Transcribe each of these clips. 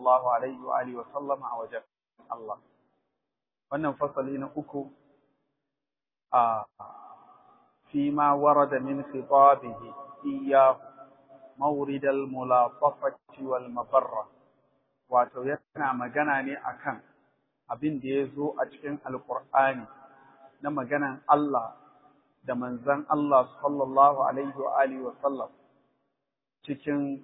sallallahu alaihi wa alihi wa sallama a wajen Allah wannan fasali na uku a fi ma warada min khitabihi iyyahu mawrid al-mulatafati wal mabarra wato yana magana ne akan abin da ya zo a cikin alqur'ani na maganan Allah da manzon Allah sallallahu alaihi wa alihi wa sallam cikin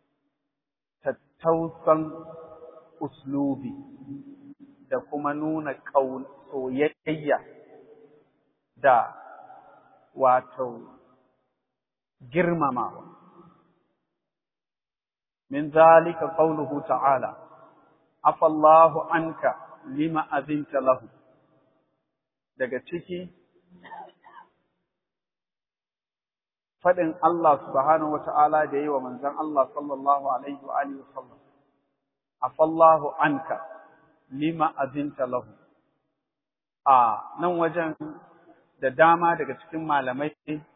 tattausan uslubi da kuma nuna soyayya da wato girmamawa. Min zalika qawluhu ta'ala, afallahu anka lima azinta lahu. Daga ciki, faɗin Allah subhanahu wa ta'ala da yi wa manzan Allah sallallahu Alaihi wa Alihi wasallam, afallahu anka lima azinta lahu. A nan wajen da dama daga cikin malamai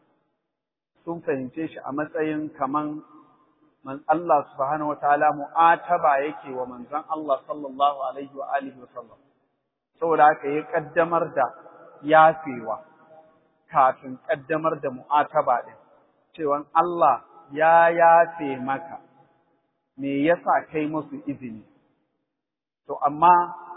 sun fahimce shi a matsayin kaman man Allah subhanahu wataala mu'ataba yake wa manzon Allah sallallahu alaihi wa alihi wa sallam saboda haka ya kaddamar da yafewa kafin kaddamar da mu'ataba din cewa Allah ya yafe maka me yasa kai musu izini to amma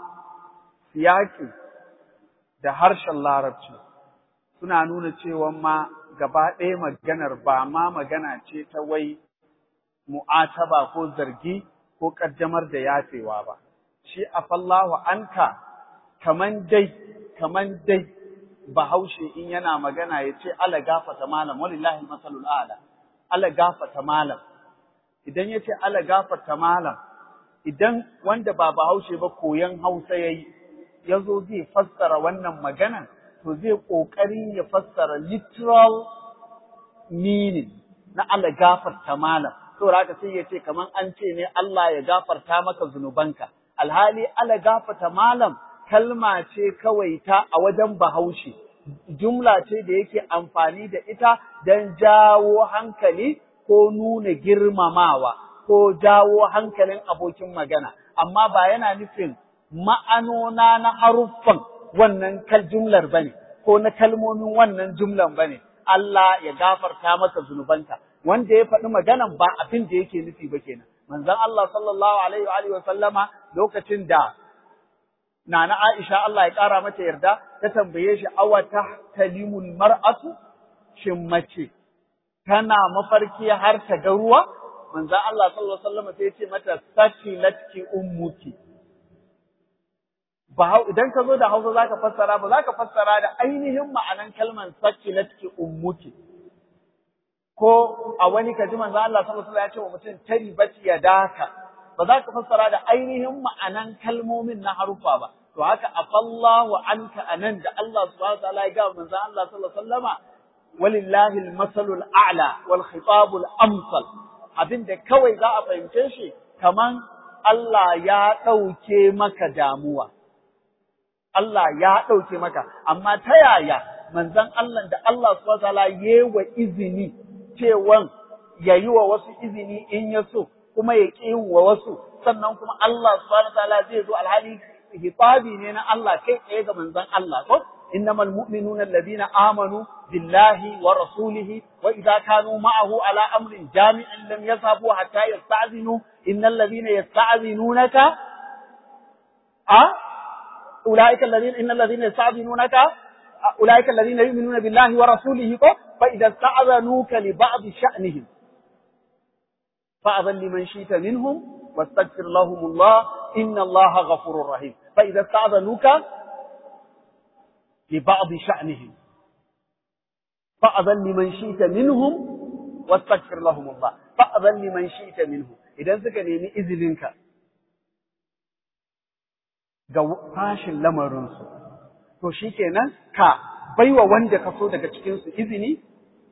siyaki da harshen larabci suna nuna cewa ma gaba ɗaya maganar ba ma magana ce ta wai mu'ataba ko zargi ko ƙaddamar da yafewa ba. Shi afallahu anka kaman dai, kaman dai bahaushe in yana magana ya ce ala gafata malam, walillahi masalul ala, ala gafata malam. Idan ya ce ala gafata malam, idan wanda ba bahaushe ba koyon hausa ya yi, ya zo zai fassara wannan maganan, to zai ƙoƙarin ya fassara literal meaning na Allah gafarta malam. Saboda haka sai ya ce kaman an ce ne Allah ya gafarta maka zunubanka. Alhali Allah gafarta malam kalma ce kawai ta a wajen bahaushe. Jumla ce da yake amfani da ita don jawo hankali ko nuna girmamawa ko jawo hankalin abokin magana. Amma ba yana nufin ma'anona na haruffan wannan kal jumlar bane ko na kalmomin wannan jumlan bane Allah ya gafarta maka zunubanka wanda ya faɗi maganan ba abin da yake nufi ba kenan manzon Allah sallallahu alaihi wa alihi wa sallama lokacin da Nana Aisha Allah ya ƙara mata yarda ta tambaye shi awa tahtalimul mar'atu shin mace tana mafarki har ta ga ruwa manzon Allah sallallahu alaihi wa sallama sai ya ce mata sakilatki ummuki ba idan ka zo da Hausa zaka fassara ba zaka fassara da ainihin ma'anan kalman sakilatki ummuki ko a wani kaji manzo Allah sallallahu alaihi wasallam ya ce wa mutum taribati ya daka ba za ka fassara da ainihin ma'anan kalmomin na harufa ba to haka afallahu anka anan da Allah subhanahu wa ta'ala ya ga manzo Allah sallallahu alaihi wasallama walillahi al-masalul a'la wal khitabul amsal abinda kawai za a fahimce shi kaman Allah ya ɗauke maka damuwa Allah ya ɗauke maka, amma ta yaya manzon Allah da Allah subhanahu wa ta'ala wa izini cewan ya yi wa wasu izini in ya so, kuma ya ƙi wa wasu, sannan kuma Allah subhanahu wa ta'ala zai zo alhali hitabi ne na Allah kai tsaye ga manzon Allah ko إنما المؤمنون الذين آمنوا بالله ورسوله وإذا كانوا معه على أمر جامع لم يذهبوا حتى يستأذنوا إن الذين يستأذنونك أه؟ أولئك الذين إن الذين يستأذنونك أولئك الذين يؤمنون بالله ورسوله فإذا استأذنوك لبعض شأنهم فأذن لمن شئت منهم واستغفر لهم الله إن الله غفور رحيم فإذا استأذنوك لبعض شأنهم فأذن لمن شئت منهم واستغفر لهم الله فأذن لمن شئت منهم إذا سكني إذنك ga fashin lamarinsu, to shi kenan ka baiwa wanda ka so daga cikinsu izini,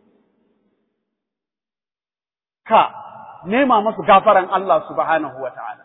ka nema masu gafaran Allah subhanahu wa ta'ala.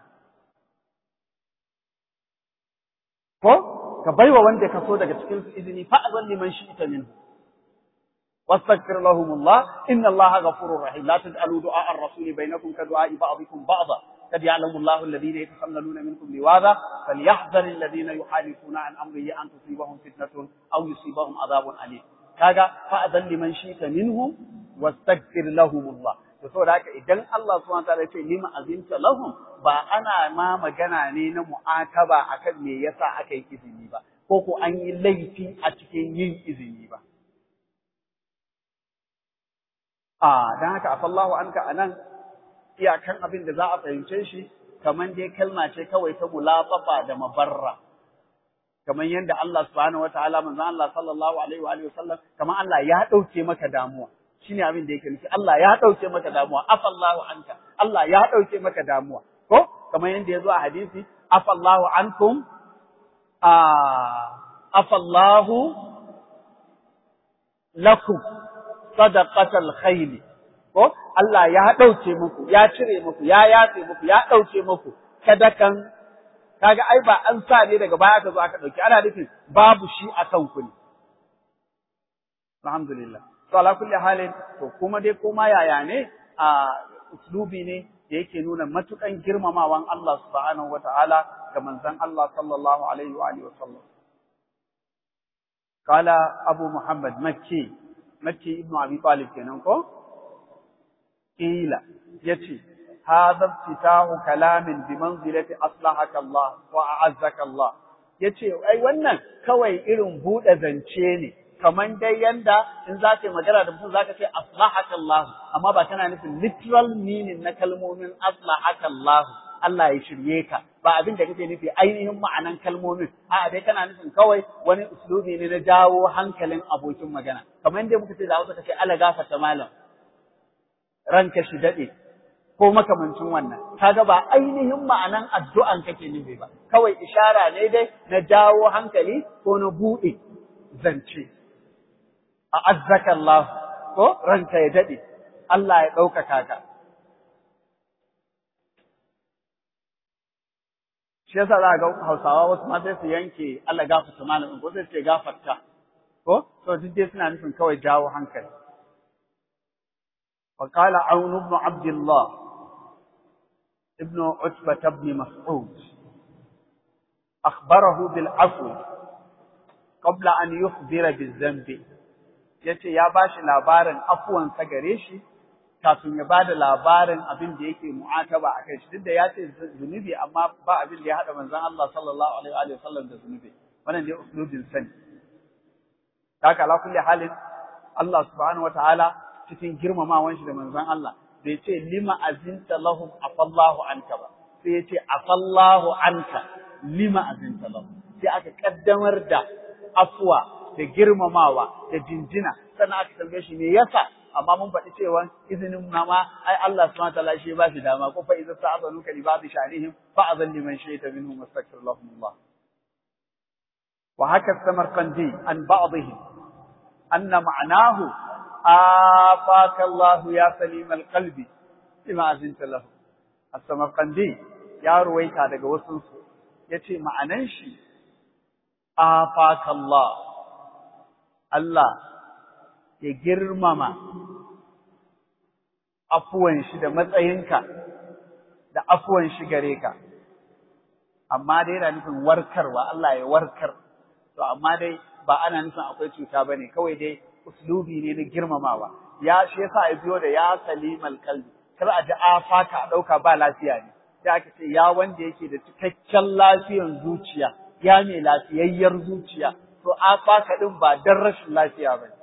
Ko, ka baiwa wanda ka so daga cikinsu izini fa'azan liman shi ita minhu. واستغفر لهم الله إن الله غفور رحيم لا تجعلوا دعاء الرسول بينكم كدعاء بعضكم بعضا قد يعلم الله الذين يتخللون منكم لواذا فليحذر الذين يحالفون عن امره ان تصيبهم فتنه او يصيبهم عذاب اليم kaga fa'adan liman shita minhum wastaghfir lahum Allah to saboda haka idan Allah subhanahu wa ta'ala ya ce lima azinta lahum ba ana ma magana ne na mu'ataba akan me yasa aka yi izini ba ko ko an yi laifi a cikin yin izini ba a dan haka afallahu anka anan iyakan abin da za a fahimce shi kamar dai kalma ce kawai ta mulafafa da mabarra kamar yadda Allah subhanahu wataala manzon Allah sallallahu alaihi wa alihi wasallam kamar Allah ya dauke maka damuwa shine abin da yake nufi Allah ya dauke maka damuwa afallahu anka Allah ya dauke maka damuwa ko kamar yadda ya zo a hadisi afallahu ankum a afallahu lakum sadaqatal khayli ko Allah ya ɗauke muku, ya cire muku, ya yafe muku, ya ɗauke muku, sadakan, kaga ai ba an sa ne daga baya ka zo aka ɗauki, ana nufin babu shi a kan ku ne. Alhamdulillah. To, ala kulli halin, to kuma dai koma yaya ne a uslubi ne da yake nuna matukan girmamawan Allah subhanahu wa ta'ala ga manzon Allah sallallahu alaihi wa alihi wa sallam. Kala Abu Muhammad Makki, Makki ibn Abi Talib kenan ko? قيل يتي هذا افتتاح كلام بمنزلة أصلحك الله وأعزك الله yace ai wannan kawai irin buɗe zance ne kaman dai yanda in za ka yi magana da mutum za ka ce aslahaka Allah amma ba kana nufin literal meaning na kalmomin aslahaka Allah Allah ya shirye ka ba abin da kake nufi ainihin ma'anan kalmomin a dai kana nufin kawai wani uslubi ne na jawo hankalin abokin magana kamar yadda muka ce da Hausa kace ala gafarta malam ranka shi daɗe ko makamancin wannan kaga ba ainihin ma'anan addu'an kake nufi ba kawai ishara ne dai na jawo hankali ko na buɗe zance a azzaka Allah ko ranka ya daɗe Allah ya ɗaukaka ka shi yasa za ga Hausawa wasu ma sai su yanke Allah gafarta malamin ko sai su ce gafarta ko to duk dai suna nufin kawai jawo hankali وقال عون بن عبد الله ابن عتبة بن مسعود أخبره بالعفو قبل أن يخبر بالذنب yace ya bashi labarin afuwan sa gare shi kafin ya bada labarin abin da yake mu'ataba a kai shi duk da ya ce zunubi amma ba abin da ya hada manzon Allah sallallahu alaihi wa sallam da zunubi wannan dai uslubin sani haka ala kulli halin Allah subhanahu wataala cikin girmamawan shi da manzon Allah bai ce lima azinta lahum afallahu anka ba sai ya ce afallahu anka lima azinta lahum sai aka kaddamar da afwa da girmamawa da jinjina sannan aka tambaye shi me yasa amma mun faɗi cewa izinin mama ai Allah subhanahu wa ta'ala shi ba shi dama ko fa idza sa'alu ka li ba'd shanihim fa azan liman shayta minhum wastaghfir lahum Allah wa haka samarqandi an ba'dihim anna ma'nahu آفاك الله يا سليم القلب بما أذنت له السمرقندي يا رويتا daga wasu yace ma'anan shi afaka Allah Allah ya girmama afuwan shi da matsayinka da afuwan shi gare ka amma dai yana nufin warkarwa Allah ya warkar to amma dai ba ana nufin akwai cuta bane kawai dai uslubi ne na girmamawa ya shi yasa ya biyo da ya salimal qalbi kar a ji afaka a dauka ba lafiya ne sai aka ce ya wanda yake da cikakken lafiyan zuciya ya mai lafiyayyar zuciya to afaka din ba dan rashin lafiya ba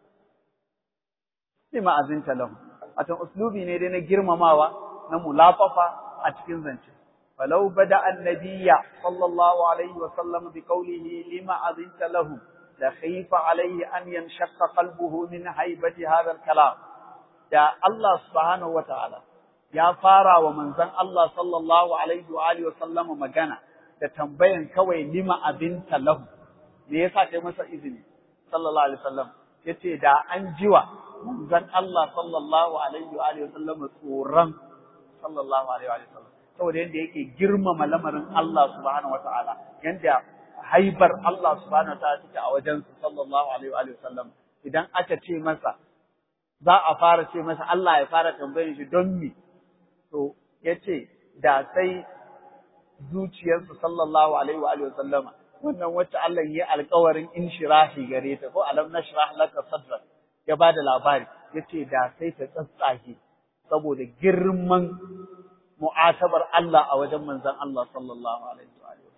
ne ma azinta lahu wato uslubi ne dai na girmamawa na mulafafa a cikin zance فلو بدأ النبي صلى الله عليه وسلم بقوله لما أذنت له لخيف عليه أن ينشق قلبه من هيبة هذا الكلام يا الله سبحانه وتعالى يا فارا ومنزن الله صلى الله عليه وآله وسلم مجانا da tambayan kawai lima abinta lahu me yasa kai masa izini sallallahu alaihi wasallam yace da an jiwa manzon Allah sallallahu alaihi wa alihi wasallam tsoron sallallahu alaihi wa sallam saboda yanda yake girmama lamarin Allah subhanahu wataala yanda haibar Allah subhanahu wa ta'ala take a wajen sallallahu alaihi wa sallam idan aka ce masa za a fara ce masa Allah ya fara tambayin shi don me to yace da sai zuciyarsa sallallahu alaihi wa alihi sallama wannan wacce Allah ya alƙawarin inshirahi gare ta ko alam nashrah laka sadrak ya bada labari yace da sai ta tsatsage saboda girman mu'atabar Allah a wajen manzon Allah sallallahu alaihi wa alihi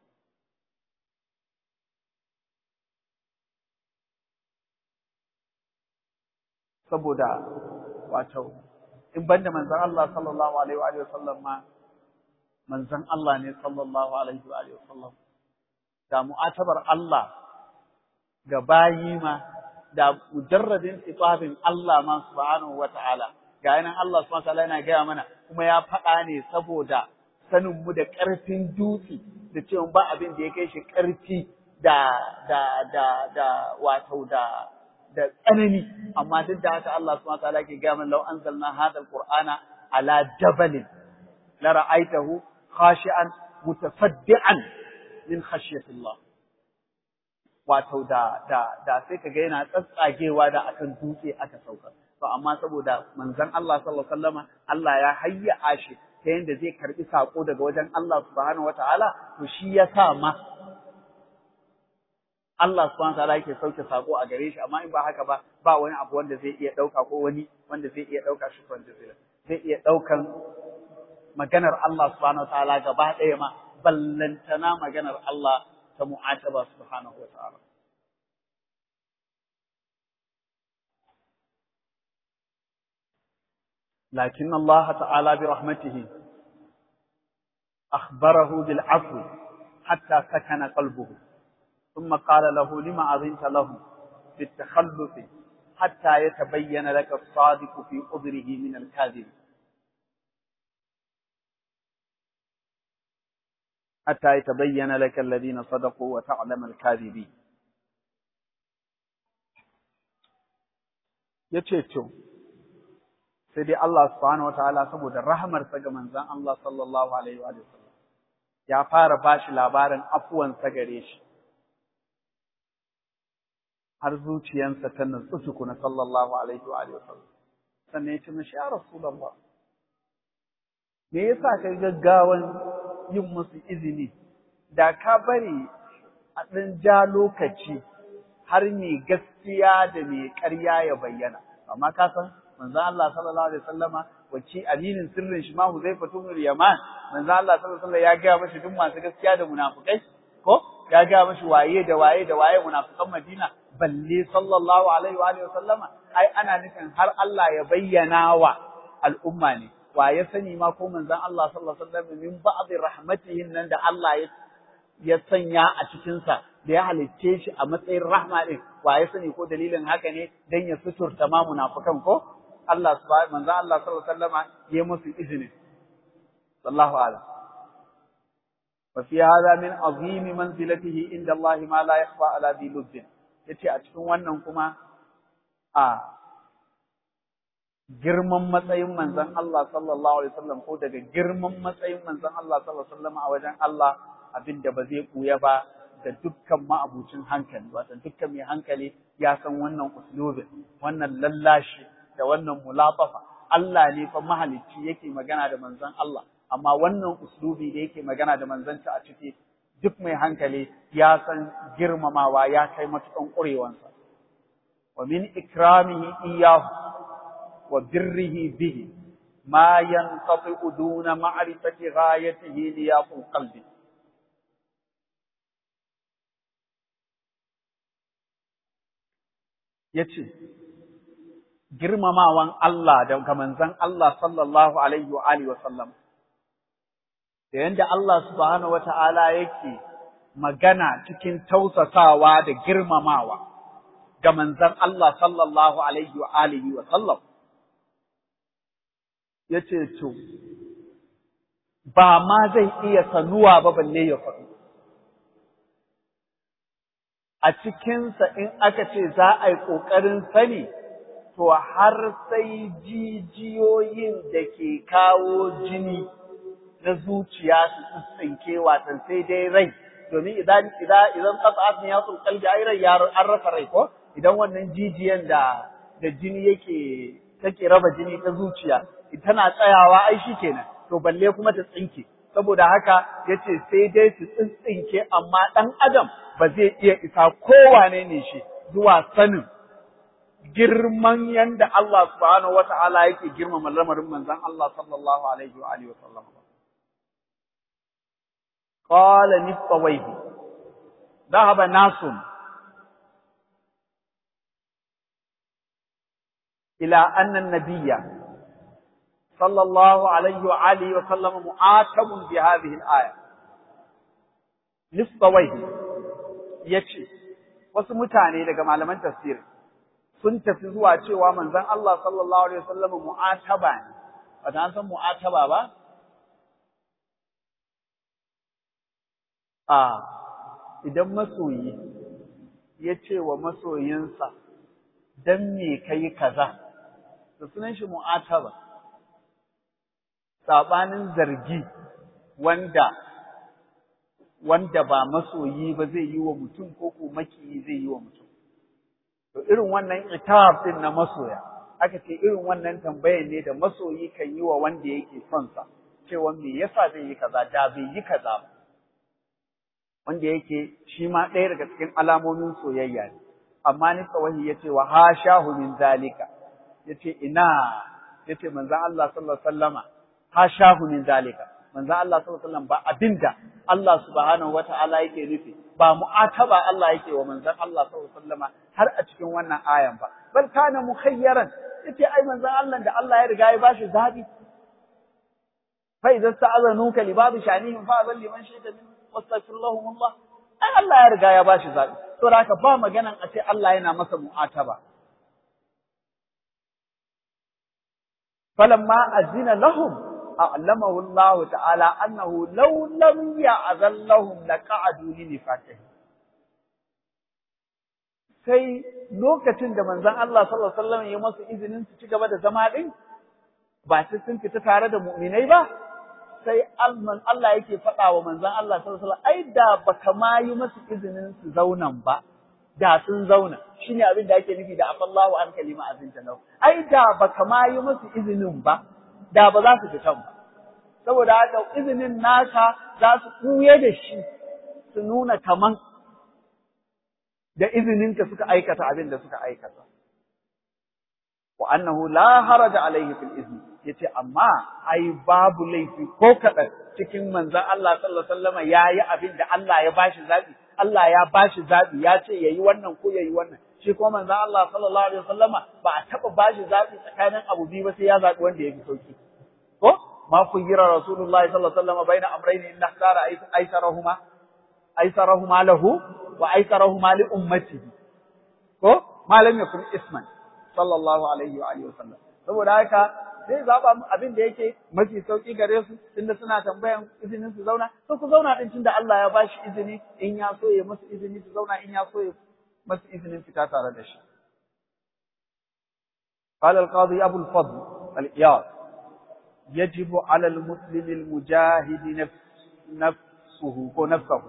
saboda wato in banda manzon Allah sallallahu alaihi wa alihi sallam ma manzon Allah ne sallallahu alaihi wa alihi sallam da mu'atabar Allah ga bayi ma da mujarradin itabin Allah ma subhanahu wa ta'ala ga yanan Allah subhanahu wa ta'ala yana gaya mana kuma ya faɗa ne saboda sanin mu da ƙarfin dutse da cewa ba abin da ya kai shi ƙarfi da da da da wato da da tsanani amma duk da haka Allah subhanahu wa ta'ala ke gaya mana law anzalna hadha alqur'ana ala jabalin la ra'aytahu khashi'an mutasaddian min khashyatillah wato da da da sai kaga yana tsatsagewa da akan dutse aka sauka to amma saboda manzon Allah sallallahu alaihi wasallama Allah ya hayya shi ta yanda zai karbi sako daga wajen Allah subhanahu wataala to shi ya sa ma Allah subhanahu wataala yake sauke sako a gare shi amma in ba haka ba ba wani abu wanda zai iya dauka ko wani wanda zai iya dauka shi kan jazira zai iya daukan maganar Allah subhanahu wataala gaba ɗaya ma ballantana maganar Allah ta mu'ataba subhanahu wataala لكن الله تعالى برحمته أخبره بالعفو حتى سكن قلبه ثم قال له لما أذنت له بالتخلف حتى يتبين لك الصادق في قدره من الكاذب حتى يتبين لك الذين صدقوا وتعلم الكاذبين yace to sai dai Allah subhanahu wataala saboda rahamarsa ga manzon Allah sallallahu alaihi wa sallam ya fara bashi labarin afuwansa gare shi har zuciyansa ta nutsu tukuna sallallahu alaihi wa sallam sannan ya ce mashi ya rasulullah me yasa kai gaggawan yin musu izini da ka bari a ɗan ja lokaci har mai gaskiya da mai ƙarya ya bayyana amma ka san manzo Allah sallallahu alaihi wasallama wacce aminin sirrin shi ma Huzaifa ibn Yaman manzo Allah sallallahu alaihi wasallam ya ga mashi duk masu gaskiya da munafikai ko ya ga mashi waye da waye da waye munafikan Madina balle sallallahu alaihi wa alihi wasallama ai ana nufin har Allah ya bayyana wa al'umma ne wa ya sani ma ko manzon Allah sallallahu alaihi wasallam min ba'dhi rahmatihin nan da Allah ya ya sanya a cikin sa da ya halicce shi a matsayin rahma din wa ya sani ko dalilin haka ne dan ya suturta ma munafikan ko Allah subhanahu manzon Allah sallallahu alaihi wasallama ya musu izini sallallahu alaihi وفي هذا من عظيم منزلته عند الله ما لا يخفى على ذي لب yace a cikin wannan kuma a girman matsayin manzon Allah sallallahu alaihi wasallam ko daga girman matsayin manzon Allah sallallahu alaihi wasallam a wajen Allah abinda ba zai kuya ba da dukkan ma'abucin hankali wato dukkan mai hankali ya san wannan uslubin wannan lallashi da wannan mulatafa Allah ne fa mahalicci yake magana da manzon Allah amma wannan uslubi da yake magana da manzanta a ciki duk mai hankali ya san girmamawa ya kai matukan ƙurewansa wa min ikramihi iyahu wa birrihi bihi ma yanqati duna ma'rifati ghayatihi li yaqul qalbi yace girmamawan Allah da ga manzon Allah sallallahu alaihi wa alihi wa sallam da yanda Allah subhanahu wata'ala yake magana cikin tausasawa da girmamawa ga manzon Allah sallallahu alaihi wa alihi wa sallam yace to ba ma zai iya sanuwa ba balle ya faɗi a cikinsa in aka ce za a yi ƙoƙarin sani to har sai jijiyoyin da ke kawo jini na zuciya su tsintsinke watan sai dai rai domin idan idan idan qat'at niyatul qalbi ai rai ya an rasa rai ko idan wannan jijiyan da da jini yake take raba jini ta zuciya tana tsayawa ai shikenan to balle kuma ta tsinke saboda haka yace sai dai su tsintsinke amma dan adam ba zai iya isa kowane ne shi zuwa sanin girman yanda Allah subhanahu wata'ala yake girmama lamarin manzon Allah sallallahu alaihi wa alihi wa sallam qala nifawaihi dhahaba nasun ila anna an-nabiyya sallallahu alaihi wa alihi wa sallam mu'atabun bi hadhihi al-aya nifawaihi yace wasu mutane daga malaman tafsiri sun tafi zuwa cewa manzon Allah sallallahu alaihi wasallam mu'ataba ne ba ta san mu'ataba ba a idan masoyi ya ce wa masoyinsa dan me kai kaza to sunan shi mu'ataba sabanin zargi wanda wanda ba masoyi ba zai yi wa mutum ko ko maki zai yi wa mutum To irin wannan itab din na masoya, aka ce irin wannan tambayar ne da masoyi kan yi wa wanda yake son sa, cewa me yasa zai yi kaza da bai yi kaza ba. Wanda yake shi ma ɗaya daga cikin alamomin soyayya ne. Amma ni tsawahi ya ce wa hashahu min zalika. Ya ce ina ya ce manzan Allah sallallahu alaihi wasallama hashahu min zalika. Manzan Allah sallallahu alaihi wasallam ba abinda Allah subhanahu wata'ala yake nufi ba mu'ataba Allah yake wa manzon Allah sallallahu alaihi wasallama har a cikin wannan ayan ba bal kana mukhayyaran yace ai manzon Allah da Allah ya riga ya bashi zabi fa idza sta'azanuka li babi shanihim fa azal liman shayta min wastaghfirullahu Allah ai Allah ya riga ya bashi zabi to haka ba maganan a ce Allah yana masa mu'ataba falamma azina lahum أعلمه الله تعالى أنه لو لم يأذن لهم لقعدوا لنفاقهم sai lokacin da manzon Allah sallallahu alaihi wasallam ya masu izinin su ci gaba da zama din ba sai sun fita tare da mu'minai ba sai Allah yake faɗa wa manzon Allah sallallahu alaihi wasallam ai da baka ma yi masu izinin su zaunan ba da sun zauna shine abin da ake nufi da afallahu an kalima azinta lahu ai da baka ma yi masu izinin ba da ba za su fitan ba. Saboda haka izinin nasa za su ɓuye da shi su nuna kaman da izininka suka aikata abin da suka aikata. Wa annahu la haraja alaihi fil izni yace amma ai babu laifi ko kaɗan cikin manzon Allah sallallahu alaihi wasallam yayi abin da Allah ya bashi zabi Allah ya bashi zabi ya ce yayi wannan ko yayi wannan shi ko manzon Allah sallallahu alaihi wasallama ba a taba bashi zabi tsakanin abu biyu ba sai ya zabi wanda yafi sauki ko ma kuyira rasulullahi sallallahu alaihi wasallama baina amrayni inna ikhtara aysarahuma aysarahuma lahu wa aysarahuma li ummatihi ko ma lam yakun isman sallallahu alaihi wa alihi wasallam saboda haka zai zaba abin da yake mafi sauki gare su tunda suna tambayan izinin su zauna to ku zauna din tunda Allah ya bashi izini in ya so ya musu izini su zauna in ya so ya masu izinin fita tare da shi. قال القاضي أبو الفضل الإياد يجب على المسلم المجاهد نفس نفسه ونفسه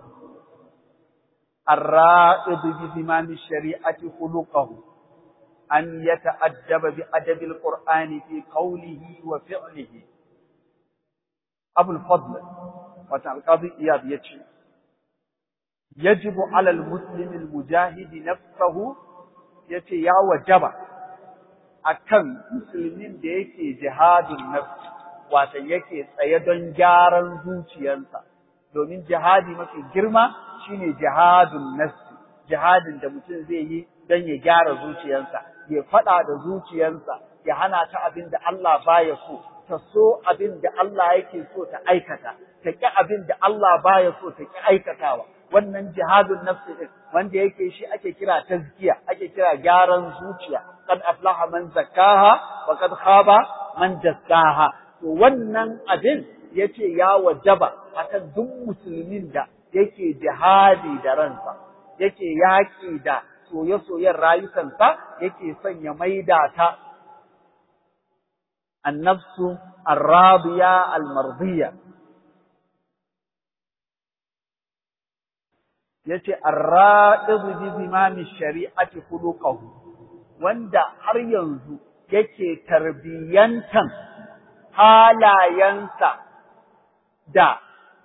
الرائض بزمام الشريعة خلقه أن يتأدب بأدب القرآن في قوله وفعله أبو الفضل وتعالى القاضي إياد يجب يجب على المسلم المجاهد نفسه yace ya wajaba akan musulmin da yake jihadin nafsi wato yake tsaye don gyaran zuciyarsa domin jihadi mafi girma shine jihadun nafsi jihadin da mutum zai yi don ya gyara zuciyarsa ya faɗa da zuciyarsa ya hana ta abin da Allah baya so ta so abin da Allah yake so ta aikata ta ƙi abin da Allah baya so ta ƙi aikatawa wannan jihadun nafsi din wanda yake shi ake kira tazkiya ake kira gyaran zuciya kad aflaha man zakkaha wa kad khaba man dassaha to wannan abin yace ya wajaba akan duk musulmin da yake jihadi da ransa yake yaki da soye-soyen rayukansa yake son ya maida ta annafsu arrabiya almardiya yace arra'idu bi zimami shari'ati khuluquhu wanda har yanzu yake tarbiyantan halayensa da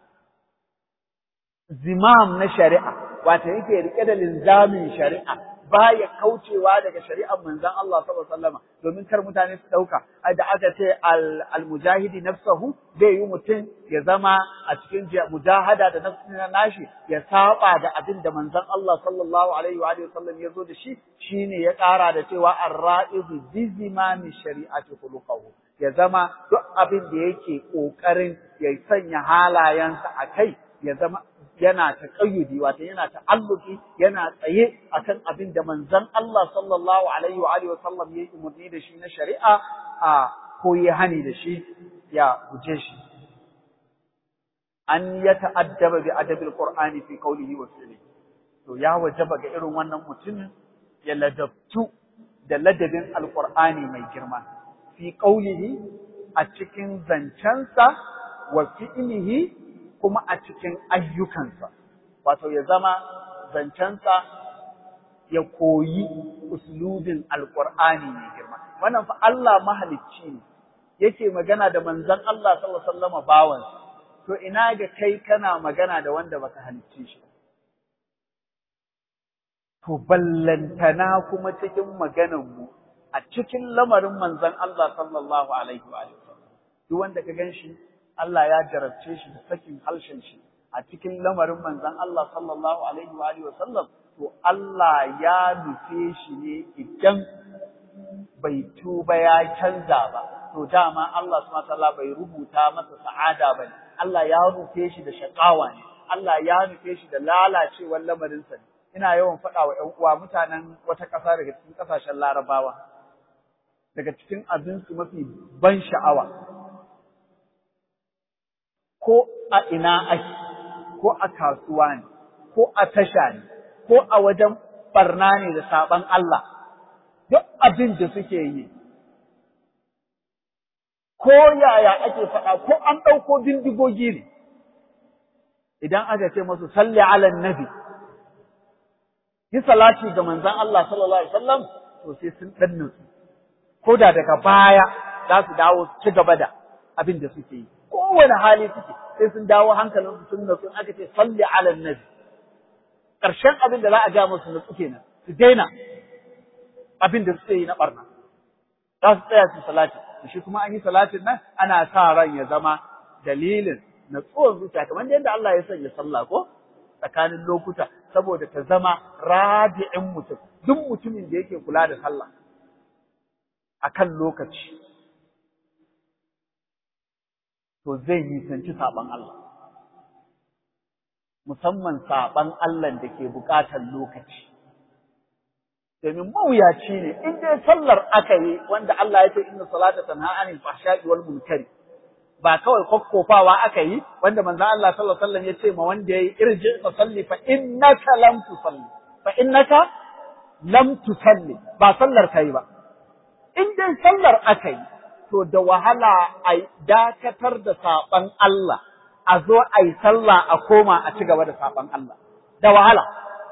zimam na shari'a wato yake rike da linzamin shari'a baya kaucewa daga shari'ar manzon Allah sallallahu alaihi wasallam domin kar mutane su dauka da aka ce al-mujahidi nafsahu zai yi mutum ya zama a cikin mujahada da nafsi na nashi ya saba da abin da manzon Allah sallallahu alaihi wa sallam ya zo da shi shine ya kara da cewa ar-ra'idu bi zimami shari'ati khuluquhu ya zama duk abin da yake kokarin ya sanya halayensa a kai ya zama yana taƙayyudi wato yana ta'alluki yana tsaye akan abin da manzon Allah sallallahu alaihi wa alihi wasallam ya umarni da shi na shari'a a ko ya hani da shi ya guje shi an ya ta'addaba bi adabil qur'ani fi qawlihi wa fi'lihi to ya wajaba ga irin wannan mutumin ya ladabtu da ladabin alqur'ani mai girma fi qawlihi a cikin zancensa wa fi'lihi kuma a cikin ayyukansa, wato ya zama zancensa ya koyi uslubin alƙur'ani mai girma. Wannan fa Allah mahalicci ne, yake magana da manzon Allah sallallahu alaihi wasallam bawansa. To ina ga kai kana magana da wanda baka halicce shi. To ballantana kuma cikin maganar mu a cikin lamarin manzon Allah sallallahu alaihi wa sallam. Duk wanda ka gan shi Allah ya jarabce shi da sakin harshen shi a cikin lamarin manzon Allah sallallahu alaihi wa alihi wasallam to Allah ya nufe shi ne idan bai tuba ya canza ba to dama Allah subhanahu wataala bai rubuta masa sa'ada bane Allah ya nufe shi da shakawa ne Allah ya nufe shi da lalacewar lamarin sa ina yawan faɗa wa ƴan uwa mutanen wata ƙasa daga cikin ƙasashen Larabawa daga cikin abinsu mafi ban sha'awa ko a ina ake, ko a kasuwa ne, ko a tasha ne, ko a wajen barna ne da saɓan Allah, duk abin da suke yi. Ko yaya ake faɗa, ko an ɗauko bindigogi ne, idan aka ce masu salli ala nabi, yi salati ga manzan Allah sallallahu Alaihi wasallam, to sai sun ɗan su, ko da daga baya za su dawo su ci gaba da abin da suke yi. kowane hali suke sai sun dawo hankalin su sun natsu aka ce salli ala nabi ƙarshen abin da za a ga musu natsu kenan su daina abin da suke yi na barna za su tsaya su salati shi kuma an yi salatin nan ana sa ran ya zama dalilin natsuwar zuciya kamar yadda Allah ya sanya sallah ko tsakanin lokuta saboda ta zama rabi'in mutum duk mutumin da yake kula da sallah akan lokaci to zai nisanci saɓan Allah. Musamman saɓan Allah da ke buƙatar lokaci. Domin mawuyaci ne, in dai sallar aka yi wanda Allah ya ce inna salata tanha anil fahsha'i wal munkari. Ba kawai kokkofawa aka yi wanda manzo Allah sallallahu alaihi wasallam ya ce ma wanda yayi irji fa salli fa innaka lam tusalli. Fa innaka lam tusalli ba sallar kai ba. In dai sallar aka yi to da wahala a dakatar da saɓan Allah, a zo a yi sallah a koma a ci gaba da saɓan Allah, da wahala.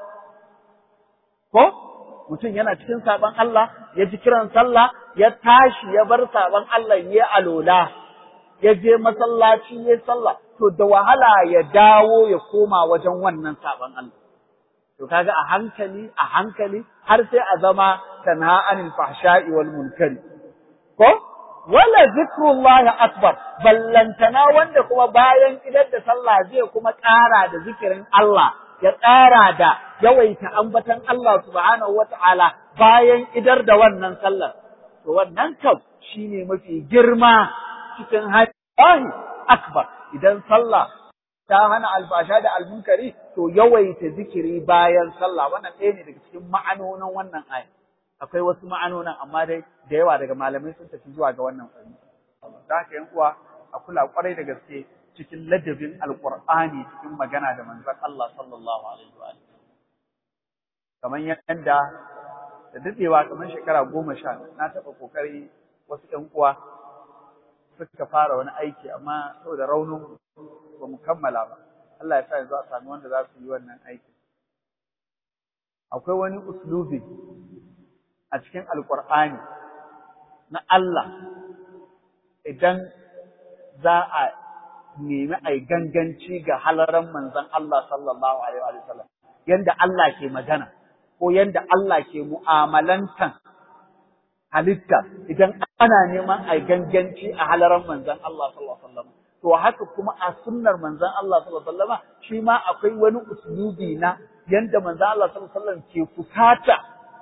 Ko? Mutum yana cikin saɓan Allah, ya ji kiran sallah, ya tashi ya bar saɓan Allah ya alola, ya je masallaci ya sallah, to da wahala ya dawo ya koma wajen wannan saɓan Allah. To kaga a hankali, a hankali, har sai a zama tanha anil fahsha'i wal munkari. Ko? wala zikrullahi akbar ballantana wanda kuma bayan idar da sallah zai kuma ƙara da zikirin Allah ya ƙara da yawaita ambatan Allah subhanahu wata'ala bayan idar da wannan sallar to wannan kam shine mafi girma cikin hajji akbar idan sallah ta hana albasha da almunkari to yawaita zikiri bayan sallah wannan ɗaya ne daga cikin ma'anonin wannan aya akwai wasu ma'anonan amma dai da yawa daga malamai sun tafi zuwa ga wannan fahimta. Da haka yan uwa a kula kwarai da gaske cikin ladabin alqur'ani cikin magana da manzon Allah sallallahu alaihi wa Kamar yadda da dadewa kamar shekara goma sha na taɓa kokari wasu ƴan uwa suka fara wani aiki amma saboda raunin ba mu kammala ba. Allah ya sa yanzu a sami wanda za su yi wannan aiki. Akwai wani uslubi a cikin Alƙur'ani na Allah idan za a nemi ai ganganci ga halaran manzon Allah sallallahu alaihi wa sallam yanda Allah ke magana ko yanda Allah ke mu'amalantan halitta idan ana neman ai ganganci a halaran manzon Allah sallallahu alaihi wa sallam to haka kuma a sunnar manzon Allah sallallahu alaihi wa sallama shi ma akwai wani uslubi na yanda manzon Allah sallallahu alaihi wa sallam ke fusata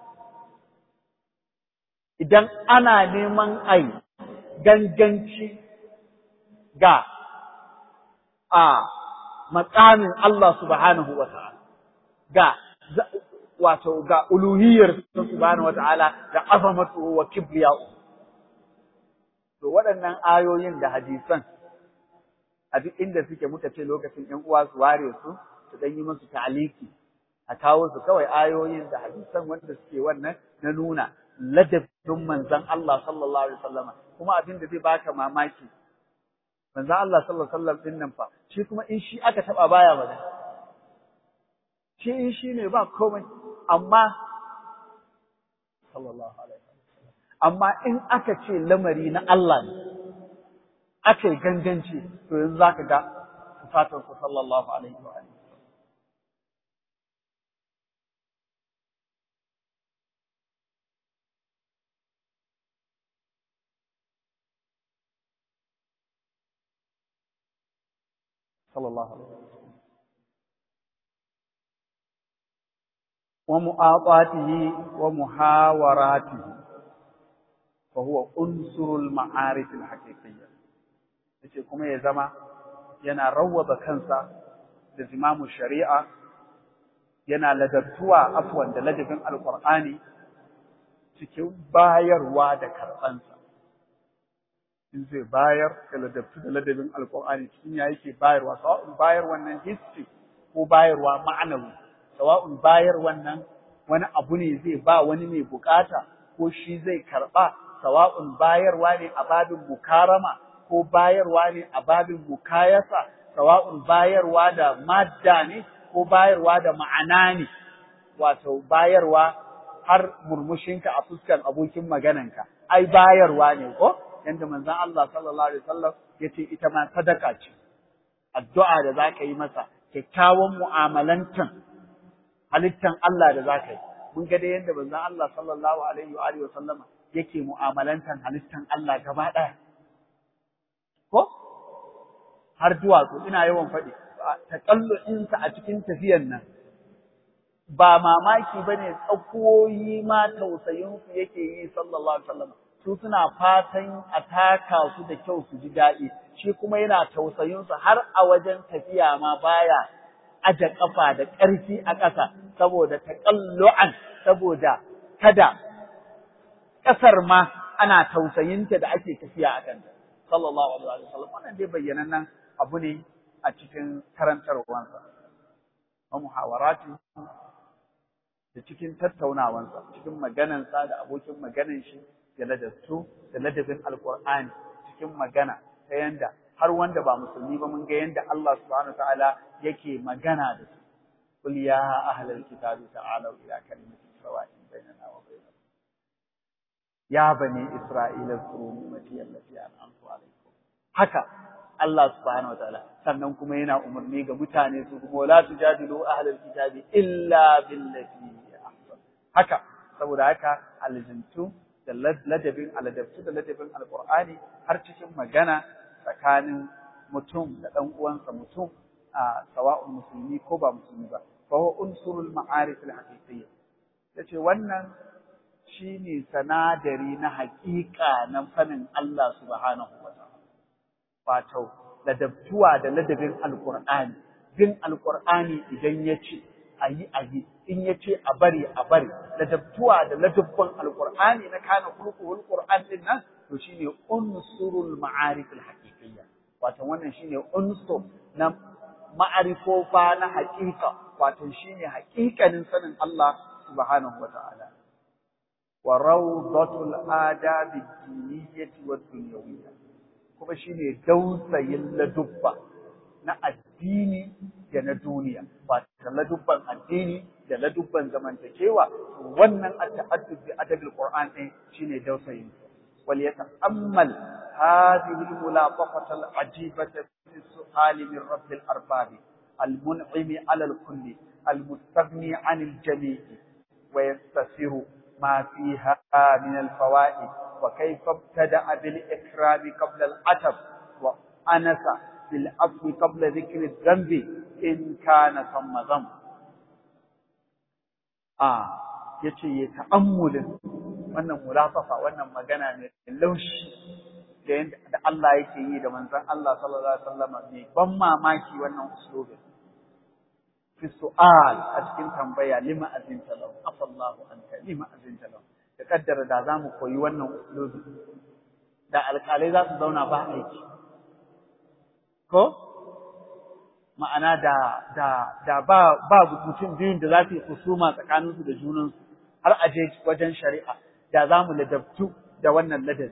idan ana neman ai ganganci ga a makamin Allah subhanahu wa ta'ala ga wato ga uluhiyar subhanahu wa ta'ala da azamatu wa kibriya'u to waɗannan ayoyin da hadisan a duk inda suke muka ce lokacin ƴan uwa su ware su su dan yi musu ta'aliki a kawo su kawai ayoyin da hadisan wanda suke wannan na nuna ladabin manzon Allah sallallahu alaihi wasallama kuma abin da zai baka mamaki manzon Allah sallallahu alaihi wasallam din nan fa shi kuma in shi aka taba baya magana shi in shi ne ba komai amma sallallahu alaihi wasallam amma in aka ce lamari na Allah ne aka yi ganganci to yanzu zaka ga sifatar ku sallallahu alaihi wa alihi صلى الله عليه وسلم ومؤاطاته ومحاوراته فهو عنصر المعارف الحقيقية yace kuma ya zama yana rawwaba kansa da zimamu shari'a yana ladattuwa afwan da ladabin alqur'ani cikin bayarwa da karɓansa in zai bayar da ladabtu da ladabin alkur'ani cikin ya yake bayarwa sawa'un bayar wannan hissi ko bayarwa ma'anawi sawa'un bayar wannan wani abu ne zai ba wani mai bukata ko shi zai karba sawa'un bayarwa ne a babin mukarama ko bayarwa ne a babin mukayasa sawa'un bayarwa da madda ne ko bayarwa da ma'ana ne wato bayarwa har murmushinka a fuskar abokin magananka ai bayarwa ne ko yanda manzon Allah sallallahu alaihi wasallam yace ita ma sadaka ce addu'a da zaka yi masa kyakkyawan mu'amalantan halittan Allah da zaka yi mun ga dai yanda manzon Allah sallallahu alaihi wa alihi wasallam yake mu'amalantan halittan Allah gaba ɗaya ko har duwatsu ina yawan faɗi taƙallu'insa a cikin tafiyan nan ba mamaki bane tsakuwoyi ma tausayinsu yake yi sallallahu alaihi wasallam su suna fatan a taka su da kyau su ji daɗi shi kuma yana tausayin su har a wajen tafiya ma baya aje kafa da ƙarfi a ƙasa saboda taqallu'an saboda kada ƙasar ma ana tausayinta da ake tafiya a kanta sallallahu alaihi wasallam wannan dai bayyanannen abu ne a cikin karantarwansa wa muhawarati da cikin tattaunawansa cikin maganansa da abokin maganan shi da ladabtu da ladabin alqur'ani cikin magana ta yanda har wanda ba musulmi ba mun ga yanda Allah subhanahu wataala yake magana da su qul ya ahlal kitabi ta'alu ila kalimatin sawa'in bainana wa bainakum ya bani isra'ila zkuru ni'mati allati an'amtu alaykum haka Allah subhanahu wataala sannan kuma yana umarni ga mutane su kuma la tujadilu ahlal kitabi illa billati ahsan haka saboda haka aljantu da ladabin aladabtu da ladabin alqur'ani har cikin magana tsakanin mutum da ɗan uwansa mutum a sawa'un musulmi ko ba musulmi ba fa huwa unsurul ma'arif al-haqiqiyya yace wannan shine sanadari na haƙiƙa na sanin Allah subhanahu wa ta'ala wato ladabtuwa da ladabin alqur'ani bin alqur'ani idan yace ayi ayi in yace a bari a bari ladabtuwa da ladabban alqur'ani na kana kulkuhul qur'an din nan to shine unsurul ma'arif al-haqiqiyya wato wannan shine unsur na ma'arifofa na haƙiƙa wato shine haƙiƙanin sanin Allah subhanahu wa ta'ala wa rawdatul adabi diniyyati wad dunyawiyya kuma shine dausayin ladubba na addini da na duniya ba ta ladubban addini da ladubban zamantakewa wannan at-ta'addud bi adabil qur'an din shine dausayin وليتأمل هذه الملاطفة العجيبة في السؤال من رب الأرباب المنعم على الكل المستغني عن الجميع ويستسر ما فيها من الفوائد وكيف ابتدأ بالإكرام قبل العتب وأنس بالعفو قبل ذكر الذنب إن كان ثم ذنب آه yace ya ta'ammulin wannan mulafafa wannan magana ne laushi da yanda da Allah yake yi da manzon Allah sallallahu alaihi wasallam ne ban mamaki wannan uslubin fi su'al a cikin tambaya lima azinta lahu afallahu anka lima azinta lahu da kaddara da zamu koyi wannan uslubi da alƙalai za su zauna ba aiki ko ma'ana da da da ba ba mutum biyun da za su yi husuma tsakaninsu da junansu har a je wajen shari'a da za mu ladabtu da wannan ladabi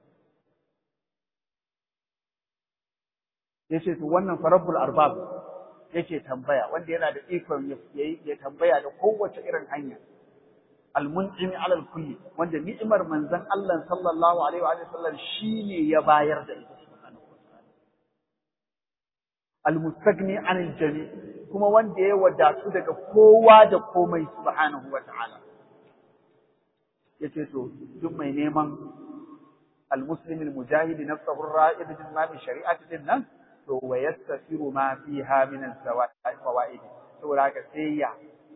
yace to wannan farabbul arbab yake tambaya wanda yana da ikon ya tambaya da kowace irin hanya almun'imi alal kulli wanda ni'imar manzon Allah sallallahu alaihi wa sallam shine ya bayar da ita subhanahu wa ta'ala almustagni anil jami kuma wanda ya wadatu daga kowa da komai subhanahu wa ta'ala yace to duk mai neman almuslim almujahid nafsahu ar-ra'id bi shari'ati din nan to wa yastafiru ma fiha min al-fawaid saboda haka sai ya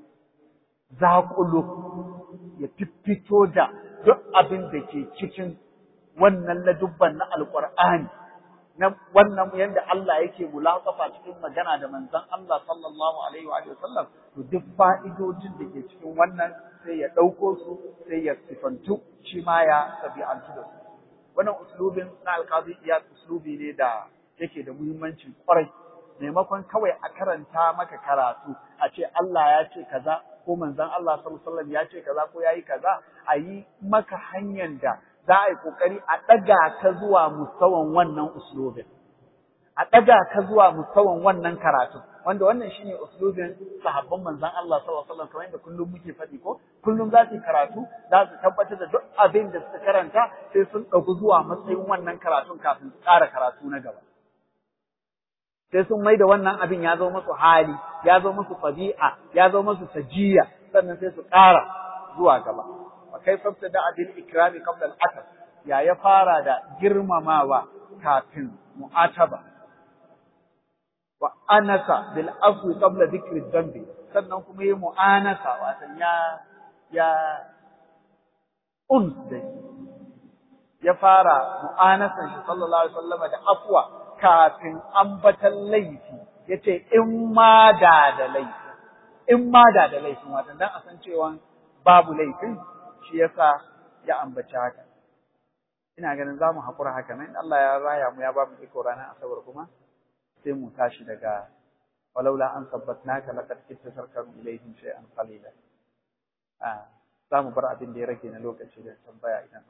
zaƙulo ya fiffito da duk abin da ke cikin wannan ladubban na alƙur'ani na wannan yadda Allah yake mulaƙafa cikin magana da manzon Allah sallallahu alaihi wa sallam to duk fa'idojin da ke cikin wannan sai ya ɗauko su sai ya sifantu shi ma ya tabi'antu da su wannan uslubin na alƙazi iya uslubi ne da yake da muhimmanci kwarai maimakon kawai a karanta maka karatu a ce Allah ya ce kaza ko manzon Allah sallallahu alaihi wasallam ya ce kaza ko yayi kaza a yi maka hanyar da za a yi kokari a ɗaga ka zuwa mustawan wannan uslubin a ɗaga ka zuwa mustawan wannan karatu wanda wannan shine uslubin sahabban manzon Allah sallallahu alaihi wasallam kamar yadda kullum muke faɗi ko kullum za su karatu za su tabbatar da duk abin da suka karanta sai sun ɗauki zuwa matsayin wannan karatun kafin su ƙara karatu na gaba sai sun mai da wannan abin ya zo musu hali, ya zo musu ɗabi'a, ya zo musu sajiya, sannan sai su ƙara zuwa gaba. Wa kai fafta da abin ikrami qabla al ya ya fara da girmamawa kafin mu'ataba. Wa anasa bil afwi qabla dhikri dhanbi sannan kuma yi mu'anasa watan ya ya uns da ya fara mu'anasan shi sallallahu alaihi wasallam da afwa kafin ambatan laifi ya ce in ma da da laifi in ma da da laifin watan dan a san cewa babu laifin shi yasa ya ambaci haka ina ganin za mu haƙura haka nan Allah ya raya mu ya ba mu iko ranar asabar kuma sai mu tashi daga walaula an sabbatnaka laqad kitta sarkaru ilaihim shay'an qalila ah za mu bar abin da ya rage na lokaci da tambaya idan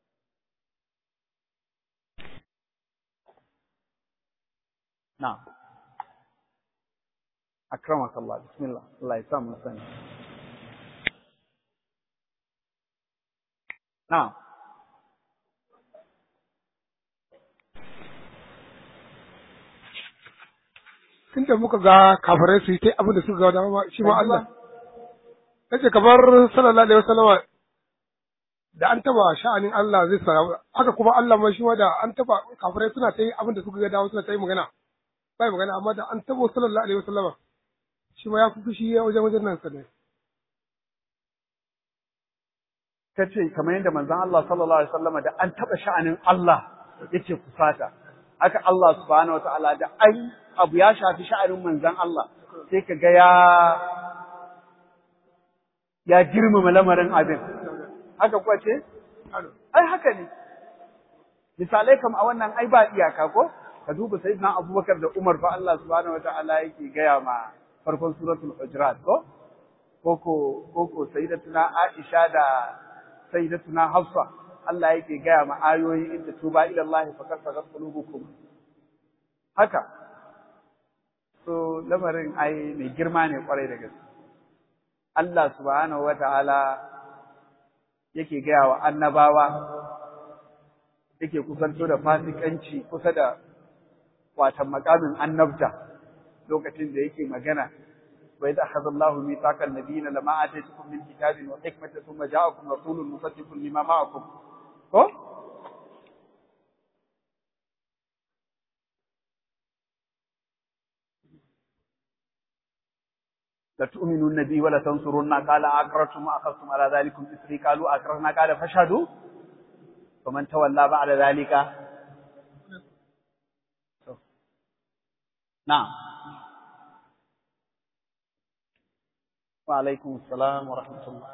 نعم أكرمك الله بسم الله الله يسامح سنة نعم Tunda muka ga kafirai su yi ta abin da suka ga dama shi ma Allah. Nace kamar sallallahu alaihi wasallam da an taba sha'anin Allah zai sara haka kuma Allah ma shi ma da an taba kafirai suna ta yi abin da suka ga dama suna ta yi magana. bai magana amma da an tabo sallallahu alaihi wasallama shi ma ya fi fushi wajen wajen nan sanai ta ce kamar yadda manzon Allah sallallahu alaihi wasallama da an taba sha'anin Allah yake kusata haka Allah subhanahu wataala da an abu ya shafi sha'anin manzon Allah sai ka ga ya ya girmama lamarin abin haka kuwa ce ai haka ne misalai kam a wannan ai ba iyaka ko ka duba sayyidina Abubakar da Umar fa Allah subhanahu wataala yake gaya ma farkon suratul hujurat ko koko koko sayyidatuna Aisha da sayyidatuna Hafsa Allah yake gaya ma ayoyi inda tuba ila Allah fa kasarat qulubukum haka so lamarin ai mai girma ne kwarai da gaske Allah subhanahu wataala yake gaya wa annabawa yake kusanto da fasikanci kusa da watan makamin annabta lokacin da yake magana wa idza akhadha Allahu mithaqan nabiyina lama ataytukum min kitabin wa hikmatin thumma ja'akum rasulun musaddiqun lima ma'akum ko لتؤمنون به ولا تنصرون قال أقررتم وأخذتم على ذلكم إسري قالوا أقررنا قال فاشهدوا فمن تولى بعد ذلك نعم وعليكم السلام ورحمة الله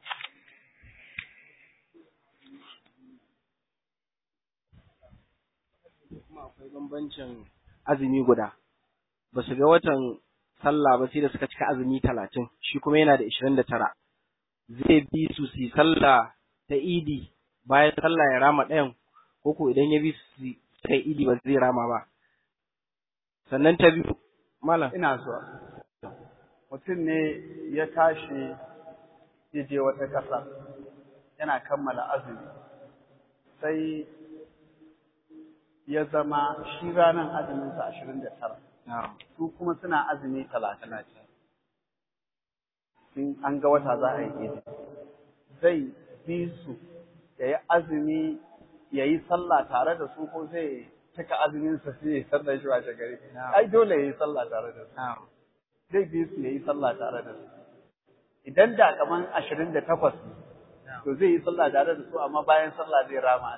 akwai bambancin azumi guda ba su ga watan sallah ba sai da suka cika azumi talatin shi kuma yana da ishirin da tara zai bi su su sallah ta idi bayan sallah ya rama ɗayan ko ko idan ya bi su suka idi ba zai rama ba sannan ta biyu malam ina so mutum ne ya tashi ya je wata ƙasa yana kammala azumi sai ya zama shi ranar azuminsa ashirin da tara su kuma suna azumi talatin in an ga wata za a yi idi zai bi su ya yi azumi ya yi sallah tare da su ko zai cika azuminsa sai ya sallah shi wace gari ai dole ya yi sallah tare da su zai bi su ya yi sallah tare da su idan da kaman ashirin da takwas to zai yi sallah tare da su amma bayan sallah zai rama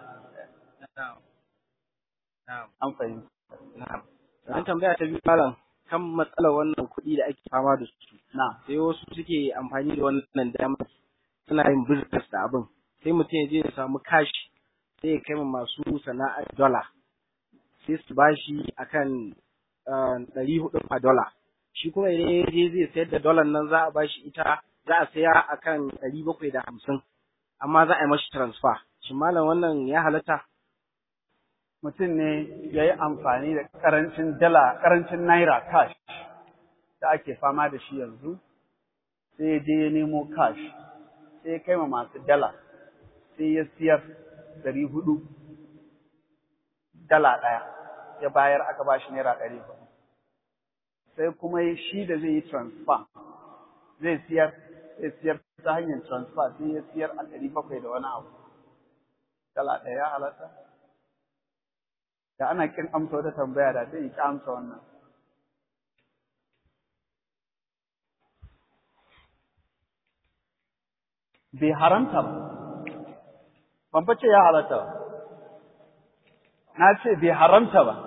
an fahimta An tambaya ta biyu malam kan matsalar wannan kuɗi da ake fama da su. na Sai wasu suke amfani da wannan damar suna yin business da abin. Sai mutum ya je ya samu kashi sai ya kai ma masu sana'ar dola. Sai su bashi akan ɗari hudu a dola. Shi kuma idan ya je zai sayar da dolar nan za a bashi ita za a saya akan ɗari bakwai da hamsin. Amma za a yi mashi transfer. Shin malam wannan ya halatta? mutum ne ya yi amfani da ƙarancin dala, ƙarancin naira cash da ake fama da shi yanzu, sai ya je ya nemo cash, sai ya kai ma masu dala, sai ya siyar ɗari hudu dala ɗaya, ya bayar aka ba shi naira ɗari hudu. Sai kuma shi da zai yi transfer, zai siyar, zai siyar ta hanyar transfer sai ya siyar a ɗari bakwai da wani abu. Dala ɗaya ya halatta? da ana kin amsa wata tambaya da sai ki amsa wannan bai haramta ba ban fa ce ya halatta ba na ce bai haramta ba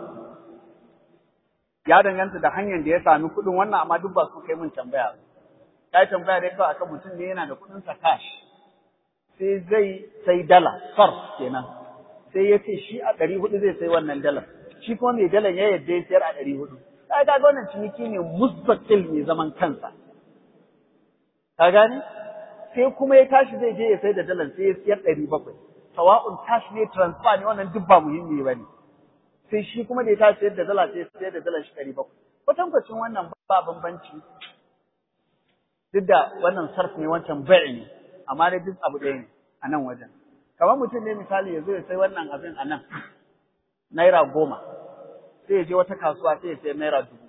ya danganta da hanyar da ya sami kuɗin wannan amma duk ba su kai mun tambaya ba ya tambaya dai kawai akan mutum ne yana da kuɗin sa cash sai zai sai dala sarf kenan sai ya ce shi a ɗari hudu zai sai wannan dalar shi kuma mai dalar ya yadda ya sayar a ɗari hudu ka ga wannan ciniki ne musbatil mai zaman kansa ka gane sai kuma ya tashi zai je ya sai da dalar sai ya sayar ɗari bakwai sawa'un cash ne transfer ne wannan duk ba muhimmi ba ne sai shi kuma da ya tashi sayar da dala sai ya sayar da dalar shi ɗari bakwai kwatankwacin wannan ba bambanci duk da wannan sarf ne wancan bai ne amma dai duk abu ɗaya ne a nan wajen kamar mutum ne misali ya zo ya sai wannan abin a nan naira goma sai ya je wata kasuwa sai ya sai naira dubu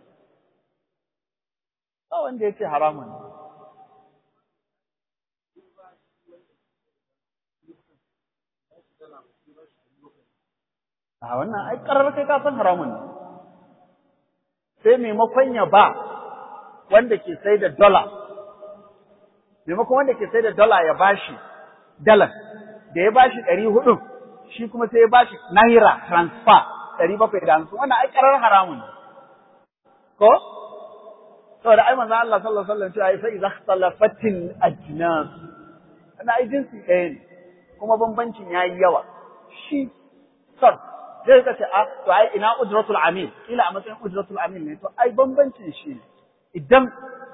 ba wanda ya ce haramun ne a wannan ai karar kai ka san haramun ne sai maimakon ya ba wanda ke sai da dola maimakon wanda ke sai da dola ya bashi dalar da ya bashi ɗari hudu shi kuma sai ya bashi naira transfer ɗari bakwai da hamsin wannan ai ƙarar haramun ne ko saboda ai manzo Allah sallallahu alaihi wasallam cewa fa idza ikhtalafatil ajnas ana ai jinsi ɗaya ne kuma bambancin yayi yawa shi sar zai ka ce a to ai ina ujratul amil kila a matsayin ujratul amil ne to ai bambancin shi idan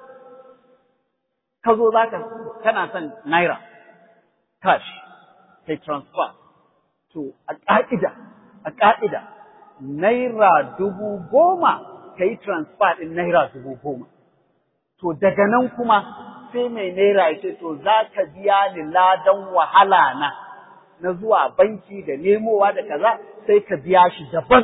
ka zo zaka kana son naira cash kai transfer to a ƙa'ida a ƙa'ida naira dubu goma ka yi transfer ɗin naira dubu goma to daga nan kuma sai mai naira ya ce to za ka biya ni ladan wahala na na zuwa banki da nemowa da kaza sai ka biya shi daban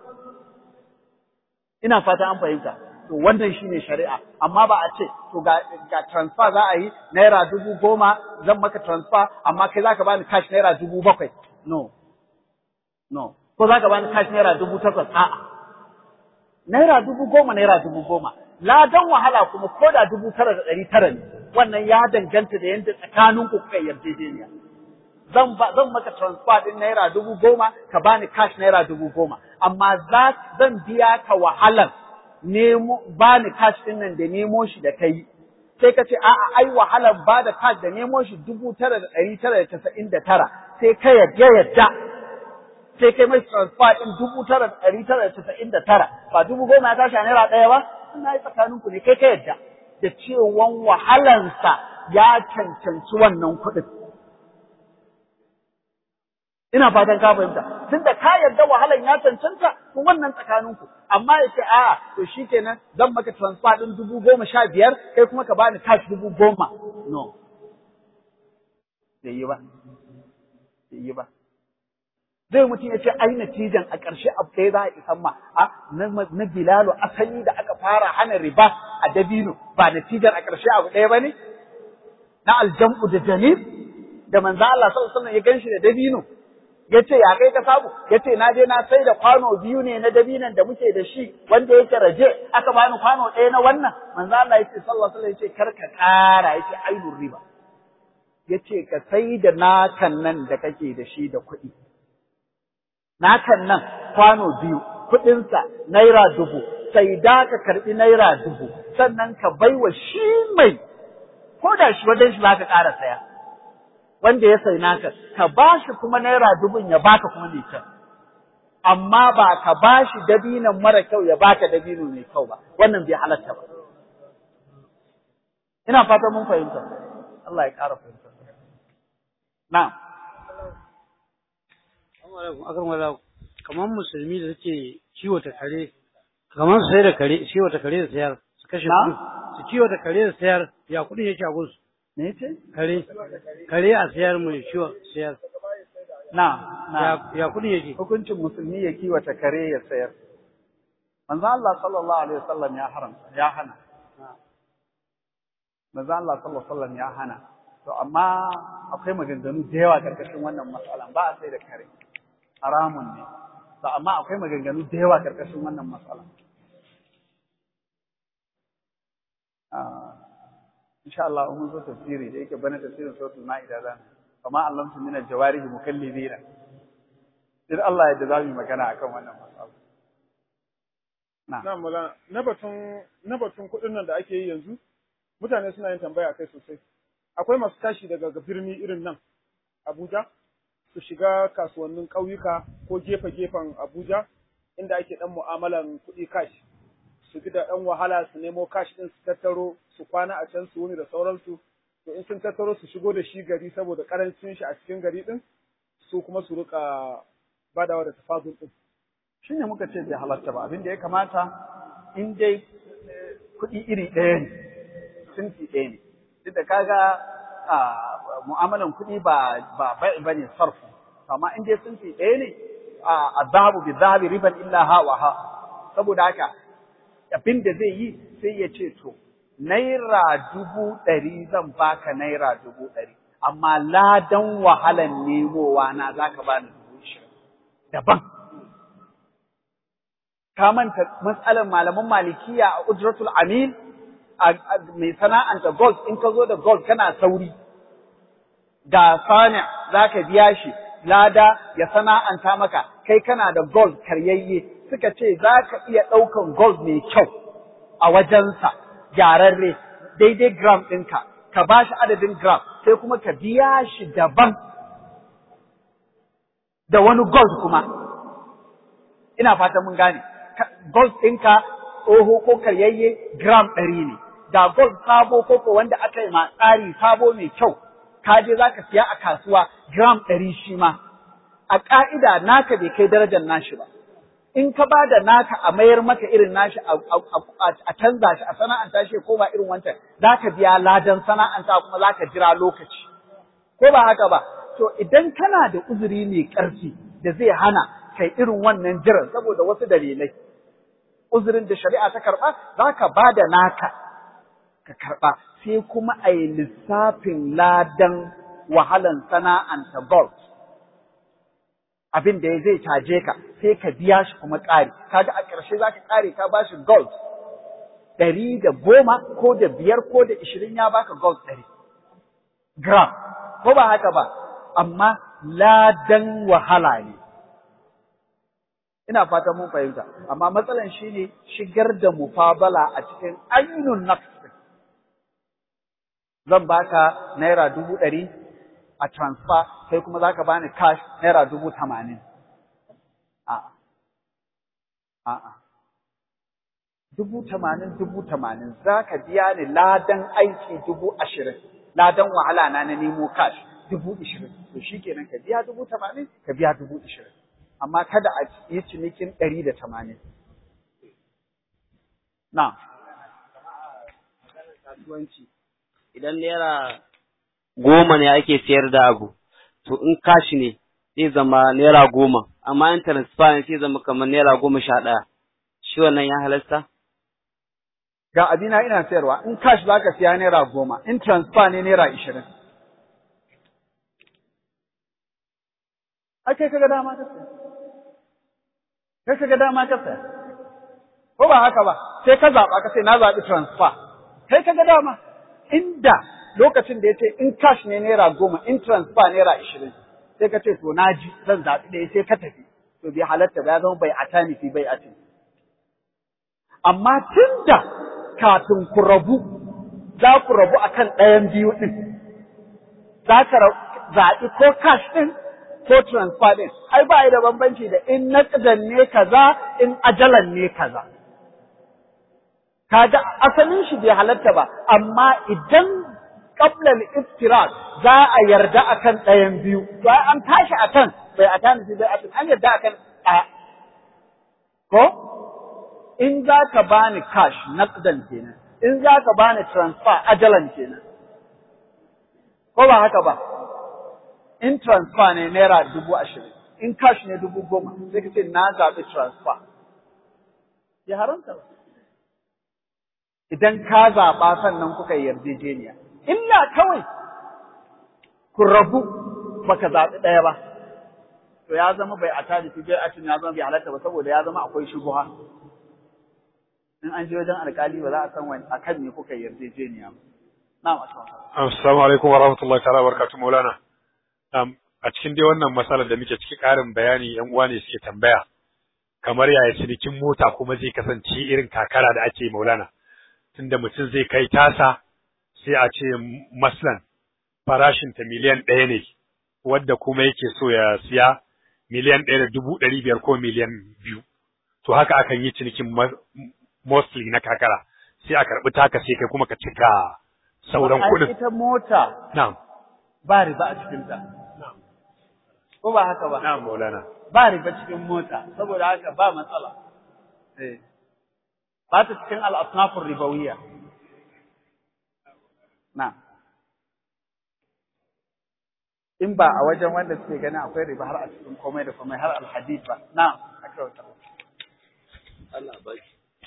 ina fata an fahimta to wannan shine shari'a amma ba a ce to ga ga transfer za a yi naira dubu goma zan maka transfer amma kai zaka bani cash naira dubu bakwai no no ko zaka bani cash naira dubu takwas a'a naira dubu goma naira dubu goma ladan wahala kuma ko da dubu tara da ɗari tara ne wannan ya danganta da yadda tsakaninku kuka yarjejeniya zan ba zan maka transfer din naira dubu goma ka bani cash naira dubu goma amma za zan biya ka wahalar nemo bani cash din nan da nemo shi da kai sai ka ce a'a ai wahalar ba da cash da nemo shi dubu tara da ɗari tara da casa'in da tara sai ka yarda yadda sai kai mai transfer din dubu tara da ɗari tara da casa'in da tara ba dubu goma ya tashi a naira ɗaya ba ina yi tsakaninku ne kai ka yadda da cewan wahalansa ya cancanci wannan kuɗin. Ina fatan ka fahimta, tun da ka yarda wahalan ya cancanta, to wannan tsakaninku, amma ya ce a'a to shi kenan zan maka transfer ɗin dubu goma sha biyar, kai kuma ka bani cash dubu goma. No. Bai yi ba. Bai yi ba. zai mutum ya ce ai natijan a ƙarshe abu ɗaya za a isan ma a na bilalu asali da aka fara hana riba a dabino ba natijan a ƙarshe abu ɗaya ba ne na aljam'u da janib da manzo Allah sallallahu alaihi ya ganshi da dabino ya ce ya kai ka samu ya ce na je na sai da kwano biyu ne na dabinan da muke da shi wanda yake raje aka bani kwano ɗaya na wannan manzo Allah ya ce sallallahu alaihi ya ce kar ka ƙara ya ce ainur riba ya ce ka sai da nakan nan da kake da shi da kuɗi nakan nan kwano biyu kuɗinsa naira dubu sai da ka karɓi naira dubu sannan ka baiwa shi mai ko da shi wajen shi za ka ƙara saya wanda ya sai naka ka ba shi kuma naira dubun ya baka kuma mai kyau amma ba ka ba shi dabinan mara kyau ya baka dabino mai kyau ba wannan bai halatta ba ina fata mun fahimta Allah ya ƙara fahimta na'am akan wala kamar musulmi da suke kiwata kare kamar su sai da kare kiwata kare da sayar su kashe kuɗi su kiwata kare da sayar ya kuɗin yake a gunsu me ce kare kare a sayar mai ciwo sayar na na ya ya kuɗin yake hukuncin musulmi ya kiwata kare ya sayar manzo Allah sallallahu alaihi wasallam ya haramta ya hana manzo Allah sallallahu alaihi wasallam ya hana to amma akwai maganganu da yawa karkashin wannan matsalan ba a sai da kare haramun ne to amma akwai maganganu da yawa karkashin wannan matsalan insha Allah mun zo tafsiri da yake bana tafsirin suratul maida zan kama allamtu min al-jawarihi mukallibina in Allah ya za mu magana akan wannan matsala na Na mala na batun na batun kuɗin nan da ake yi yanzu mutane suna yin tambaya kai sosai. Akwai masu tashi daga birni irin nan Abuja su shiga kasuwannin ƙauyuka ko gefe-gefen Abuja inda ake ɗan mu'amalan kuɗi cash. Su bi da ɗan wahala su nemo cash ɗin su tattaro su kwana a can su wuni da sauransu. To in sun tattaro su shigo da shi gari saboda ƙarancin shi a cikin gari ɗin su kuma su riƙa badawa da tafazul ɗin. shi ne muka ce bai halatta ba abin da ya kamata in dai kuɗi iri ɗaya ne sunfi ɗaya ne duk da kaga a mu'amalan kuɗi ba ba bai ba ne sarfu amma in dai sunfi ɗaya ne a zahabu bi zahabi riban illa ha wa ha saboda haka abin da zai yi sai ya ce to naira dubu ɗari zan baka naira dubu ɗari amma ladan wahalan nemowa na zaka bani dubu ishirin daban ka manta matsalar malaman malikiya a ujratul amil mai sana'anta gold in ka zo da gold kana sauri ga sani za ka biya shi lada ya sana'anta maka kai kana da gold karyayye suka ce za ka iya ɗaukan gold mai kyau a wajensa gyararre daidai gram ɗinka ka ba shi adadin gram sai kuma ka biya shi daban da wani gold kuma ina fatan mun gane gold ɗinka tsoho ko karyayye gram ɗari ne, da gold sabo ko ko wanda aka yi ma tsari sabo mai kyau, ka je za ka siya a kasuwa gram ɗari shi ma, a ƙa'ida naka bai kai darajar nashi ba. In ka ba da naka a mayar maka irin nashi a canza shi a sana'anta shi ko ba irin wancan, za ka biya ladan sana'anta kuma za ka jira lokaci. Ko ba haka ba, to to idan kana da uzuri mai ƙarfi da zai hana kai irin wannan jiran saboda wasu dalilai uzurin da shari'a ta karɓa za ka ba da naka ka karɓa sai kuma a yi lissafin ladan wahalan sana'anta gold abin da zai caje ka sai ka biya shi kuma ƙari kaga a ƙarshe za ka ƙare ka ba shi gold ɗari da goma ko da biyar ko da ishirin ya baka gold ɗari gram ko ba haka ba amma ladan wahala ne ina fatan mun fahimta amma matsalan shine shigar da mufabala a cikin ainun nafs zan baka naira dubu ɗari a transfer sai kuma zaka bani cash naira dubu tamanin a'a a'a dubu tamanin dubu tamanin za ka biya ni ladan aiki dubu ashirin ladan wahala na na nemo cash dubu ashirin to shi kenan ka biya dubu tamanin ka biya dubu ashirin amma kada a yi cinikin ɗari da tamanin na kasuwanci idan naira goma ne ake sayar da abu to in kashi ne zai zama naira goma amma in transfer ne sai zama kamar naira goma sha ɗaya shi wannan ya halasta ga abina ina sayarwa in cash za ka siya naira goma in transfer ne naira ishirin ai kai kaga dama ka saya kai kaga dama ka saya ko ba haka ba sai ka zaɓa ka sai na zaɓi transfer kai kaga dama inda lokacin da ya ce in cash ne naira goma in transfer naira ishirin sai ka ce to na ji zan zaɓi ɗaya sai ka tafi to bai halatta ba ya zama bai atani fi bai ati amma tunda kafin ku rabu za ku rabu akan ɗayan biyu ɗin za ka zaɓi ko cash ɗin ko transfer ɗin ai ba da bambanci da in naƙadan ne kaza in ajalan ne kaza kaga asalin shi bai halatta ba amma idan qabla al-iftirak za a yarda akan ɗayan biyu ba an tashi akan bai a tani bai a an yarda akan ɗaya ko in za ka bani cash naqdan kenan in za ka bani transfer ajalan kenan ko ba haka ba in transfer ne naira dubu ashirin in cash ne dubu goma sai ka ce na zaɓi transfer ya haramta ba idan ka zaɓa sannan kuka yi yarjejeniya illa kawai ku rabu baka zaɓi ɗaya ba to ya zama bai a tari fi bai ya zama bai halatta ba saboda ya zama akwai shubuha in an je wajen alkali ba za a san wani akan ne kuka yarjejeniya ba na masu Assalamu alaikum wa rahmatullahi ta'ala wa barakatuh Maulana. a cikin dai wannan matsalar da muke ciki ƙarin bayani yan uwa ne suke tambaya kamar yaya cinikin mota kuma zai kasance irin kakara da ake Maulana. Tunda mutum zai kai tasa sai a ce maslan farashinta miliyan ɗaya ne wadda kuma yake so ya siya miliyan ɗaya da dubu ɗari biyar ko miliyan biyu. To haka akan yi cinikin mostly na kakara sai a karɓi taka sai kai kuma ka cika sauran kuɗin. ita mota Na'am. ba riba a cikinta. Ko ba haka ba? Na'am Maulana. Ba riba cikin mota, saboda haka ba matsala. Eh. Ba ta cikin al'asnafin ribawiyya. Na'am. In ba a wajen wanda suke gani akwai riba har a cikin komai da komai har alhadid ba. Na'am. Aka wata. Allah baki.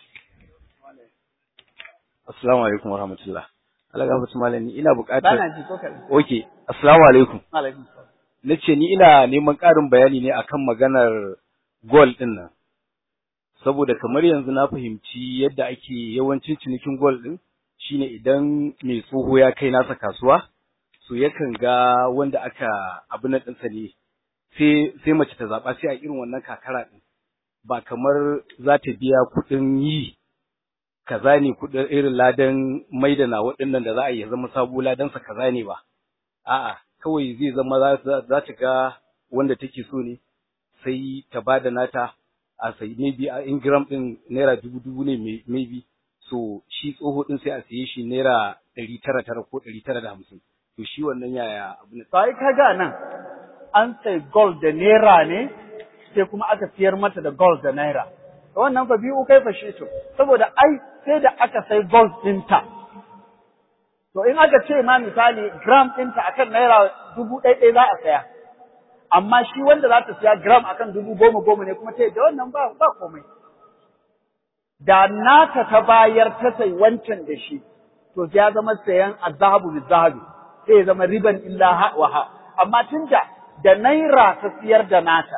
Assalamu alaikum wa rahmatullah. Allah gafarta malami ina buƙatar Bana ji ko kaɗan. Okay, assalamu alaikum. Alaikum salam. Na ce ni ina neman ƙarin bayani ne akan maganar gol ɗin nan. Saboda kamar yanzu na fahimci yadda ake yawancin cinikin gol ɗin shine idan mai tsoho ya kai nasa kasuwa, so yakan ga wanda aka abu na ɗinsa ne sai sai mace ta zaɓa sai a irin wannan kakara ɗin. Ba kamar za ta biya kuɗin yi kaza ne kuɗin irin ladan maidana waɗannan da za a yi ya zama sabo ladansa kaza ne ba. A'a, kawai zai zama za ta ga wanda take so ne sai ta ba da nata a sai maybe a ingram ɗin naira dubu dubu ne maybe so shi tsoho ɗin sai a siye shi naira ɗari tara tara ko ɗari tara da hamsin to shi wannan yaya abu ne. Sai ka ga nan an sai gold da naira ne sai kuma aka siyar mata da gold da naira. Wannan fa biyu kai fashe to saboda ai sai da aka sai gold ɗinta To in aka ce ma misali gram ɗinta akan naira dubu ɗaya ɗaya za a saya. Amma shi wanda za ta siya gram akan dubu goma goma ne kuma ta da wannan ba ba komai. Da nata ta bayar ta sai wancan da shi, to ya zama sayan azahabu bi zahabi, sai ya zama riban illa ha wa ha. Amma tunda da naira ta siyar da nata,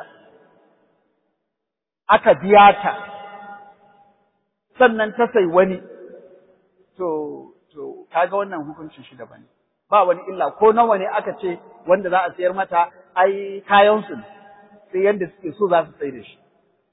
aka biya ta, sannan ta sai wani, to to kaga wannan hukuncin shi daban ne ba wani illa ko nawa ne aka ce wanda za a sayar mata ai kayan su sai yanda suke so za su sai da shi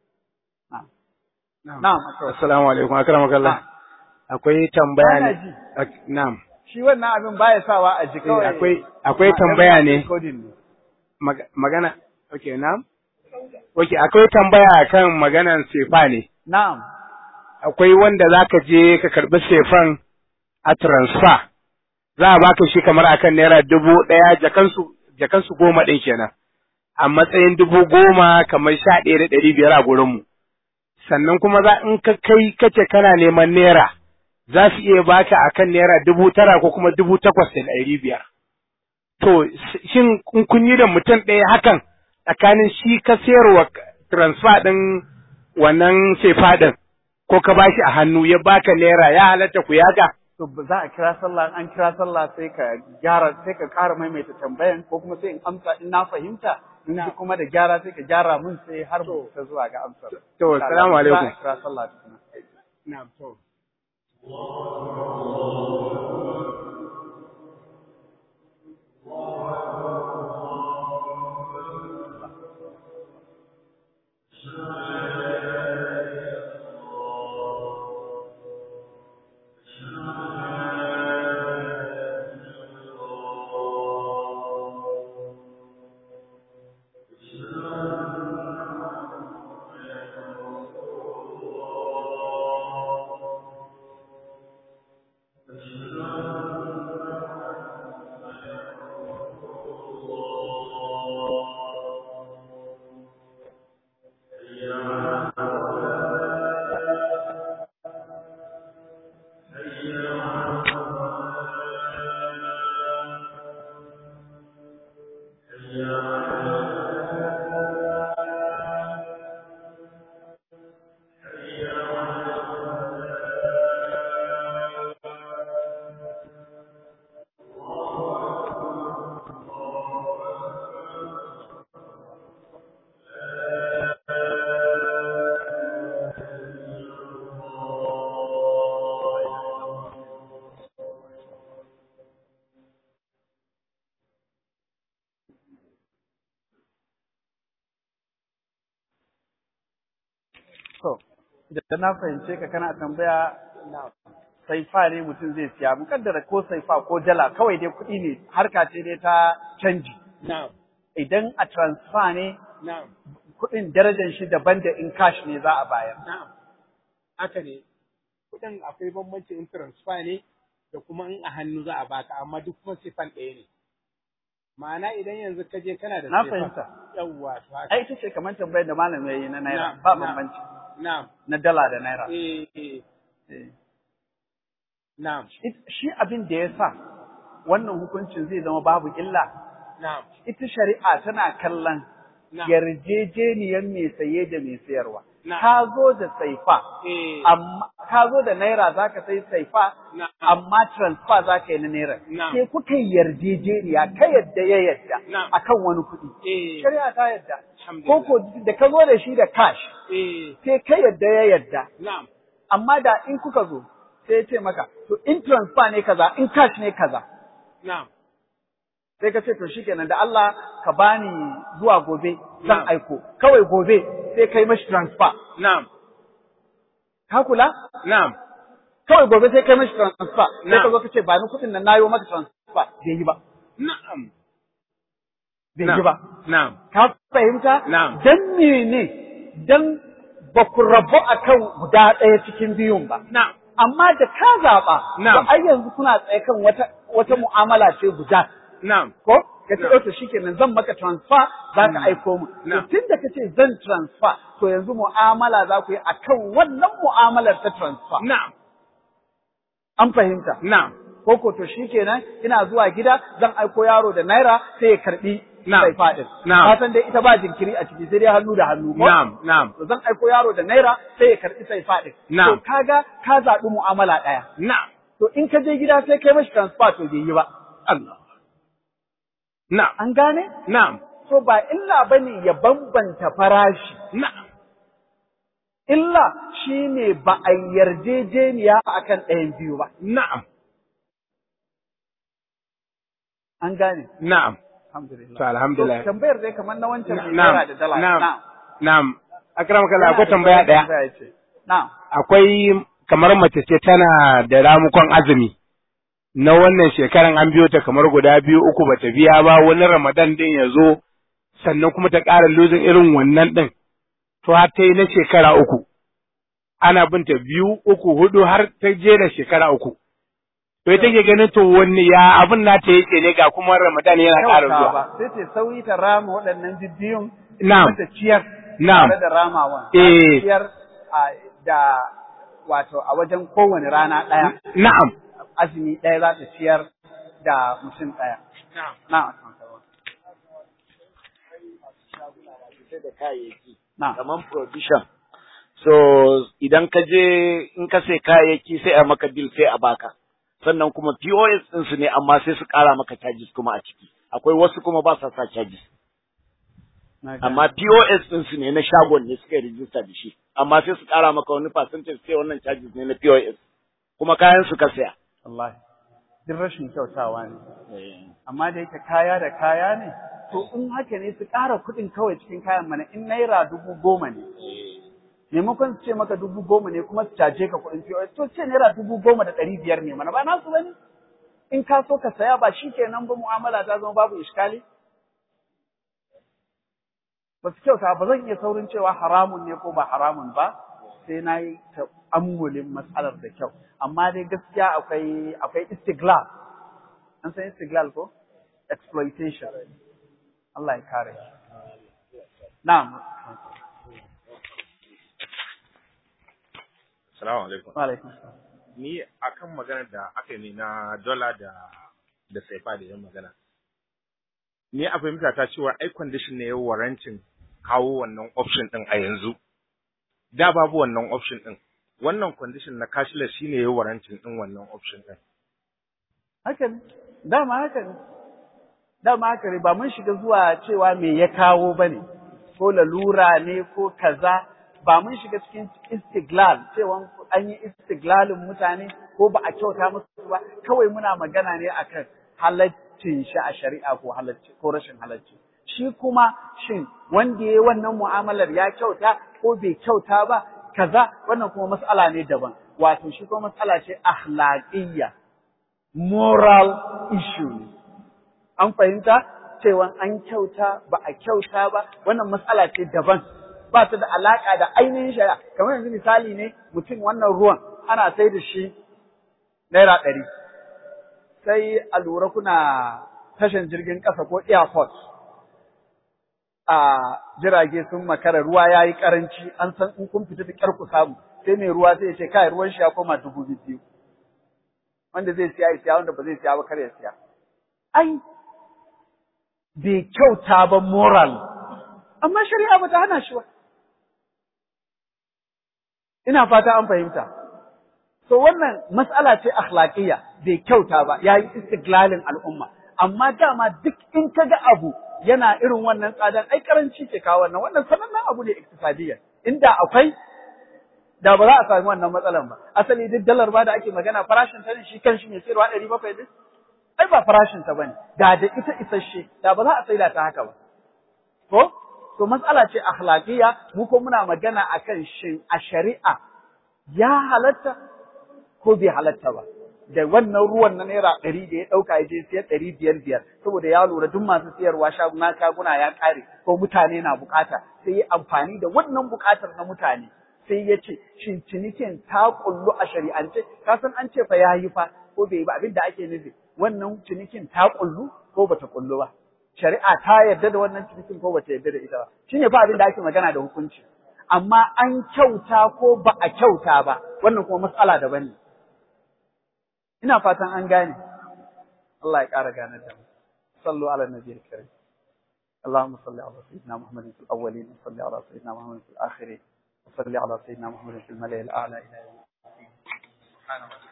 na'am assalamu alaikum akramakallah akwai tambaya ne na'am shi wannan abin baya sawa a ji kawai akwai akwai tambaya ne magana okay na'am okay akwai tambaya kan maganan sefa ne na'am akwai wanda zaka je ka karbi sefan a transfer za a baka shi kamar akan naira dubu ɗaya jakansu jakansu goma ɗin kenan a matsayin dubu goma kamar sha ɗaya da ɗari biyar a gurinmu sannan kuma za in ka kai kace kana neman naira za su iya baka akan naira dubu tara ko kuma dubu takwas da ɗari biyar to shin in kun yi da mutum ɗaya hakan tsakanin shi ka sayarwa transfer ɗin wannan sefa ɗin ko ka bashi a hannu ya baka naira ya halatta ku yaga to za a kira sallah an kira sallah sai ka gyara sai ka ƙara maimaita tambayan ko kuma sai in amsa in na fahimta in ji kuma da gyara sai ka gyara mun sai har mu ta zuwa ga amsar to assalamu alaikum za a kira sallah tukuna na'am to To, idan na fahimce ka kana tambaya saifa ne mutum zai siya, mukaddara ko saifa ko dala kawai dai kuɗi ne harka ce dai ta canji. Idan a transfer ne kuɗin darajar shi daban da in cash ne za a bayar. haka ne kuɗin akwai bambanci in transfer ne da kuma in a hannu za a baka amma duk kuma sifan ɗaya ne ma'ana idan yanzu ka je kana da Na sifa- fahimta. yawwa to haka Ai ita ce kamar tambayar da malam ya yi na naira Na'am, ba na'am. bambanci na'am na dala da naira. eh eh Eh. na'am It- Shi abin da ya sa wannan hukuncin zai zama babu illa na'am ita shari'a tana kallon na'am yarjejeniyar mai saye da mai sayarwa. Na'am. Ka zo da saifa, eh amma ka zo da naira za ka sai saifa, na'am amma transfer za ka yi na naira. Na'am. Sai kuka yi yarjejeniya ka yadda ya yadda Na'am. akan wani kuɗi. eh Shari'a ta yadda. Ko alhamdulillah ko da ka zo da shi da cash, eh sai ka yadda ya yadda. na'am Amma da in kuka zo, sai ya ce maka, to in transfer ne kaza, in cash ne kaza. na'am sai ka ce to shikenan da Allah ka bani zuwa gobe zan Na'am. aiko kawai gobe sai kai mashi transfer na'am ka kula na'am kawai gobe sai kai mashi transfer sai ka Na'am. zo ka ce ba ni kuɗin nan nayo maka transfer bai yi ba na'am bai yi ba na'am ka fahimta Na'am. dan mene dan ba ku rabu akan guda ɗaya cikin biyun ba na'am amma da ka zaɓa Na'am. to ai yanzu kuna tsaye kan wata wata mu'amala ce guda na'am ko ka ce Na'am. to shikenan zan maka transfer za ka aiko mu to Na'am. tun da kace zan transfer to yanzu mu'amala za ku yi akan wannan mu'amalar ta transfer na'am an fahimta na'am ko ko to shikenan ina zuwa gida zan aiko yaro da naira sai ya karbi Na'am. sai fadin Na'am. ka san dai ita ba jinkiri a ciki sai dai hannu da hannu ko Na'am, na'am, to zan aiko yaro da naira sai ya karbi sai fadin Na'am. to kaga ka zaɓi mu'amala ɗaya na'am, to in ka je gida sai kai mashi transfer to bai yi ba Allah. Na'am, an gane na'am, to ba illa bane ya bambanta farashi na'am, illa shine ba a yarjejeniya akan ɗayan biyu ba na'am, an gane na'am. alhamdulillah To alhamdulillah. To, tambayar dai kamar na wancan mai Na'am, naira da dala na'am, na'am na'am. Akramaka Allah akwai tambaya ɗaya. Tambaya ce. na'am Akwai kamar mace ce tana da ramukon azumi. Na wannan shekaran an biyo ta kamar guda biyu uku bata biya ba wani Ramadan din ya zo sannan kuma ta ƙara lozin irin wannan din. To har ta yi na shekara uku. Ana binta biyu uku hudu har ta je da shekara uku. To ita ke ganin to wani ya abin nata yake ne ga kuma Ramadan yana ƙara Kyauta zuwa. ba sai ta sauri ta rama waɗannan bibbiyun Na'am. kuma ta ciyar Na'am. tare da ramawan Eh. Ta ciyar a, da wato a wajen kowane rana ɗaya Na'am. azumi ɗaya za ta ciyar da mutum ɗaya na'am da kayayyaki na'am kamar provision so idan ka je in ka sai kayayyaki sai a maka bill sai a baka sannan kuma POS din su ne amma sai su ƙara maka charges kuma a ciki akwai wasu kuma ba sa sa charges Na gane. amma POS din su ne na shagon ne suka rijista da shi amma sai su ƙara maka wani percentage sai wannan charges ne na POS kuma kayan su ka saya wallahi duk rashin kyautawa ne amma da yake kaya da kaya ne to in haka ne su ƙara kuɗin kawai cikin kayan mana in naira dubu goma ne maimakon su ce maka dubu goma ne kuma su caje ka kuɗin POS to ce naira dubu goma da ɗari biyar ne mana ba nasu bane in ka so ka saya ba shi kenan ba mu'amala ta zama babu iskali ba su kyauta ba zan iya saurin cewa haramun ne ko ba haramun ba sai na yi ta'ammulin matsalar da kyau amma dai gaskiya akwai akwai istiglal an san istiglal ko exploitation Allah ya kare na'am Salamu alaikum. wa alaikum salam. Ni akan magana da aka yi na dola da da saifa da yan magana. Ni a fahimta ta cewa ai condition ne ya warancin kawo wannan option din a yanzu. Da babu wannan option din. Wannan condition na cashless shine ya warancin din wannan option din. haka ne dama haka ne dama haka ne ba mun shiga zuwa cewa me ya kawo bane ko lalura ne ko kaza ba mun shiga cikin istiglal cewa an yi istiglalin mutane ko ba a kyauta musu ba kawai muna magana ne akan halaccin shi a shari'a ko halacci ko rashin halacci shi kuma shin wanda yayi wannan mu'amalar ya kyauta ko bai kyauta ba kaza wannan kuma mas'ala ne daban wato shi kuma mas'ala ce akhlaqiyya moral issue ne an fahimta cewa an kyauta ba a kyauta ba wannan matsala ce daban ba ta da alaka da ainihin shari'a kamar yanzu misali ne mutum wannan ruwan ana sai da shi naira ɗari sai a lura kuna tashan jirgin ƙasa ko airport a jirage sun makara ruwa ya yi ƙaranci an san in kun fita da ƙyar ku samu sai mai ruwa sai ya ce kai ruwan shi ya koma dubu biyu wanda zai siya ya siya wanda ba zai siya ba kar ya siya ai bai kyauta ba moral amma shari'a ba ta hana shi ba ina fata an fahimta so wannan mas'ala ce akhlaqiyya bai kyauta ba yayi istiglalin al'umma amma dama duk in kaga abu yana irin wannan tsadan ai karanci ke kawo wannan wannan sanannen abu ne iktisadiyya inda akwai da ba za a sami wannan matsalan ba asali duk dalar ba da ake magana farashin ta ne shi kanshi mai sayarwa ɗari bakwai din ai ba farashin ta bane da da ita isasshe da ba za a saida ta haka ba ko to matsala ce akhlaqiyya mu ko muna magana akan shin a shari'a ya halatta ko bai halatta ba da wannan ruwan na naira ɗari da ya ɗauka ya je siyar ɗari biyar biyar saboda ya lura duk masu siyarwa shaguna shaguna ya ƙare ko mutane na bukata sai ya amfani da wannan bukatar na mutane sai ya ce shin cinikin ta kullu a shari'ance ka san an ce fa yayi fa ko bai yi ba abin da ake nufi wannan cinikin ta kullu ko bata kullu ba shari'a ta yarda da wannan cinikin ko bata yarda da ita ba shine fa abin da ake magana da hukunci amma an kyauta ko ba a kyauta ba wannan kuma matsala daban ne ina fatan an gane Allah ya ƙara gane da mu sallu ala nabiyil karim اللهم صل على سيدنا محمد في الأولين وصل على سيدنا محمد في الآخرين وصل على سيدنا محمد في الملأ الأعلى إلى يوم الدين سبحانه وتعالى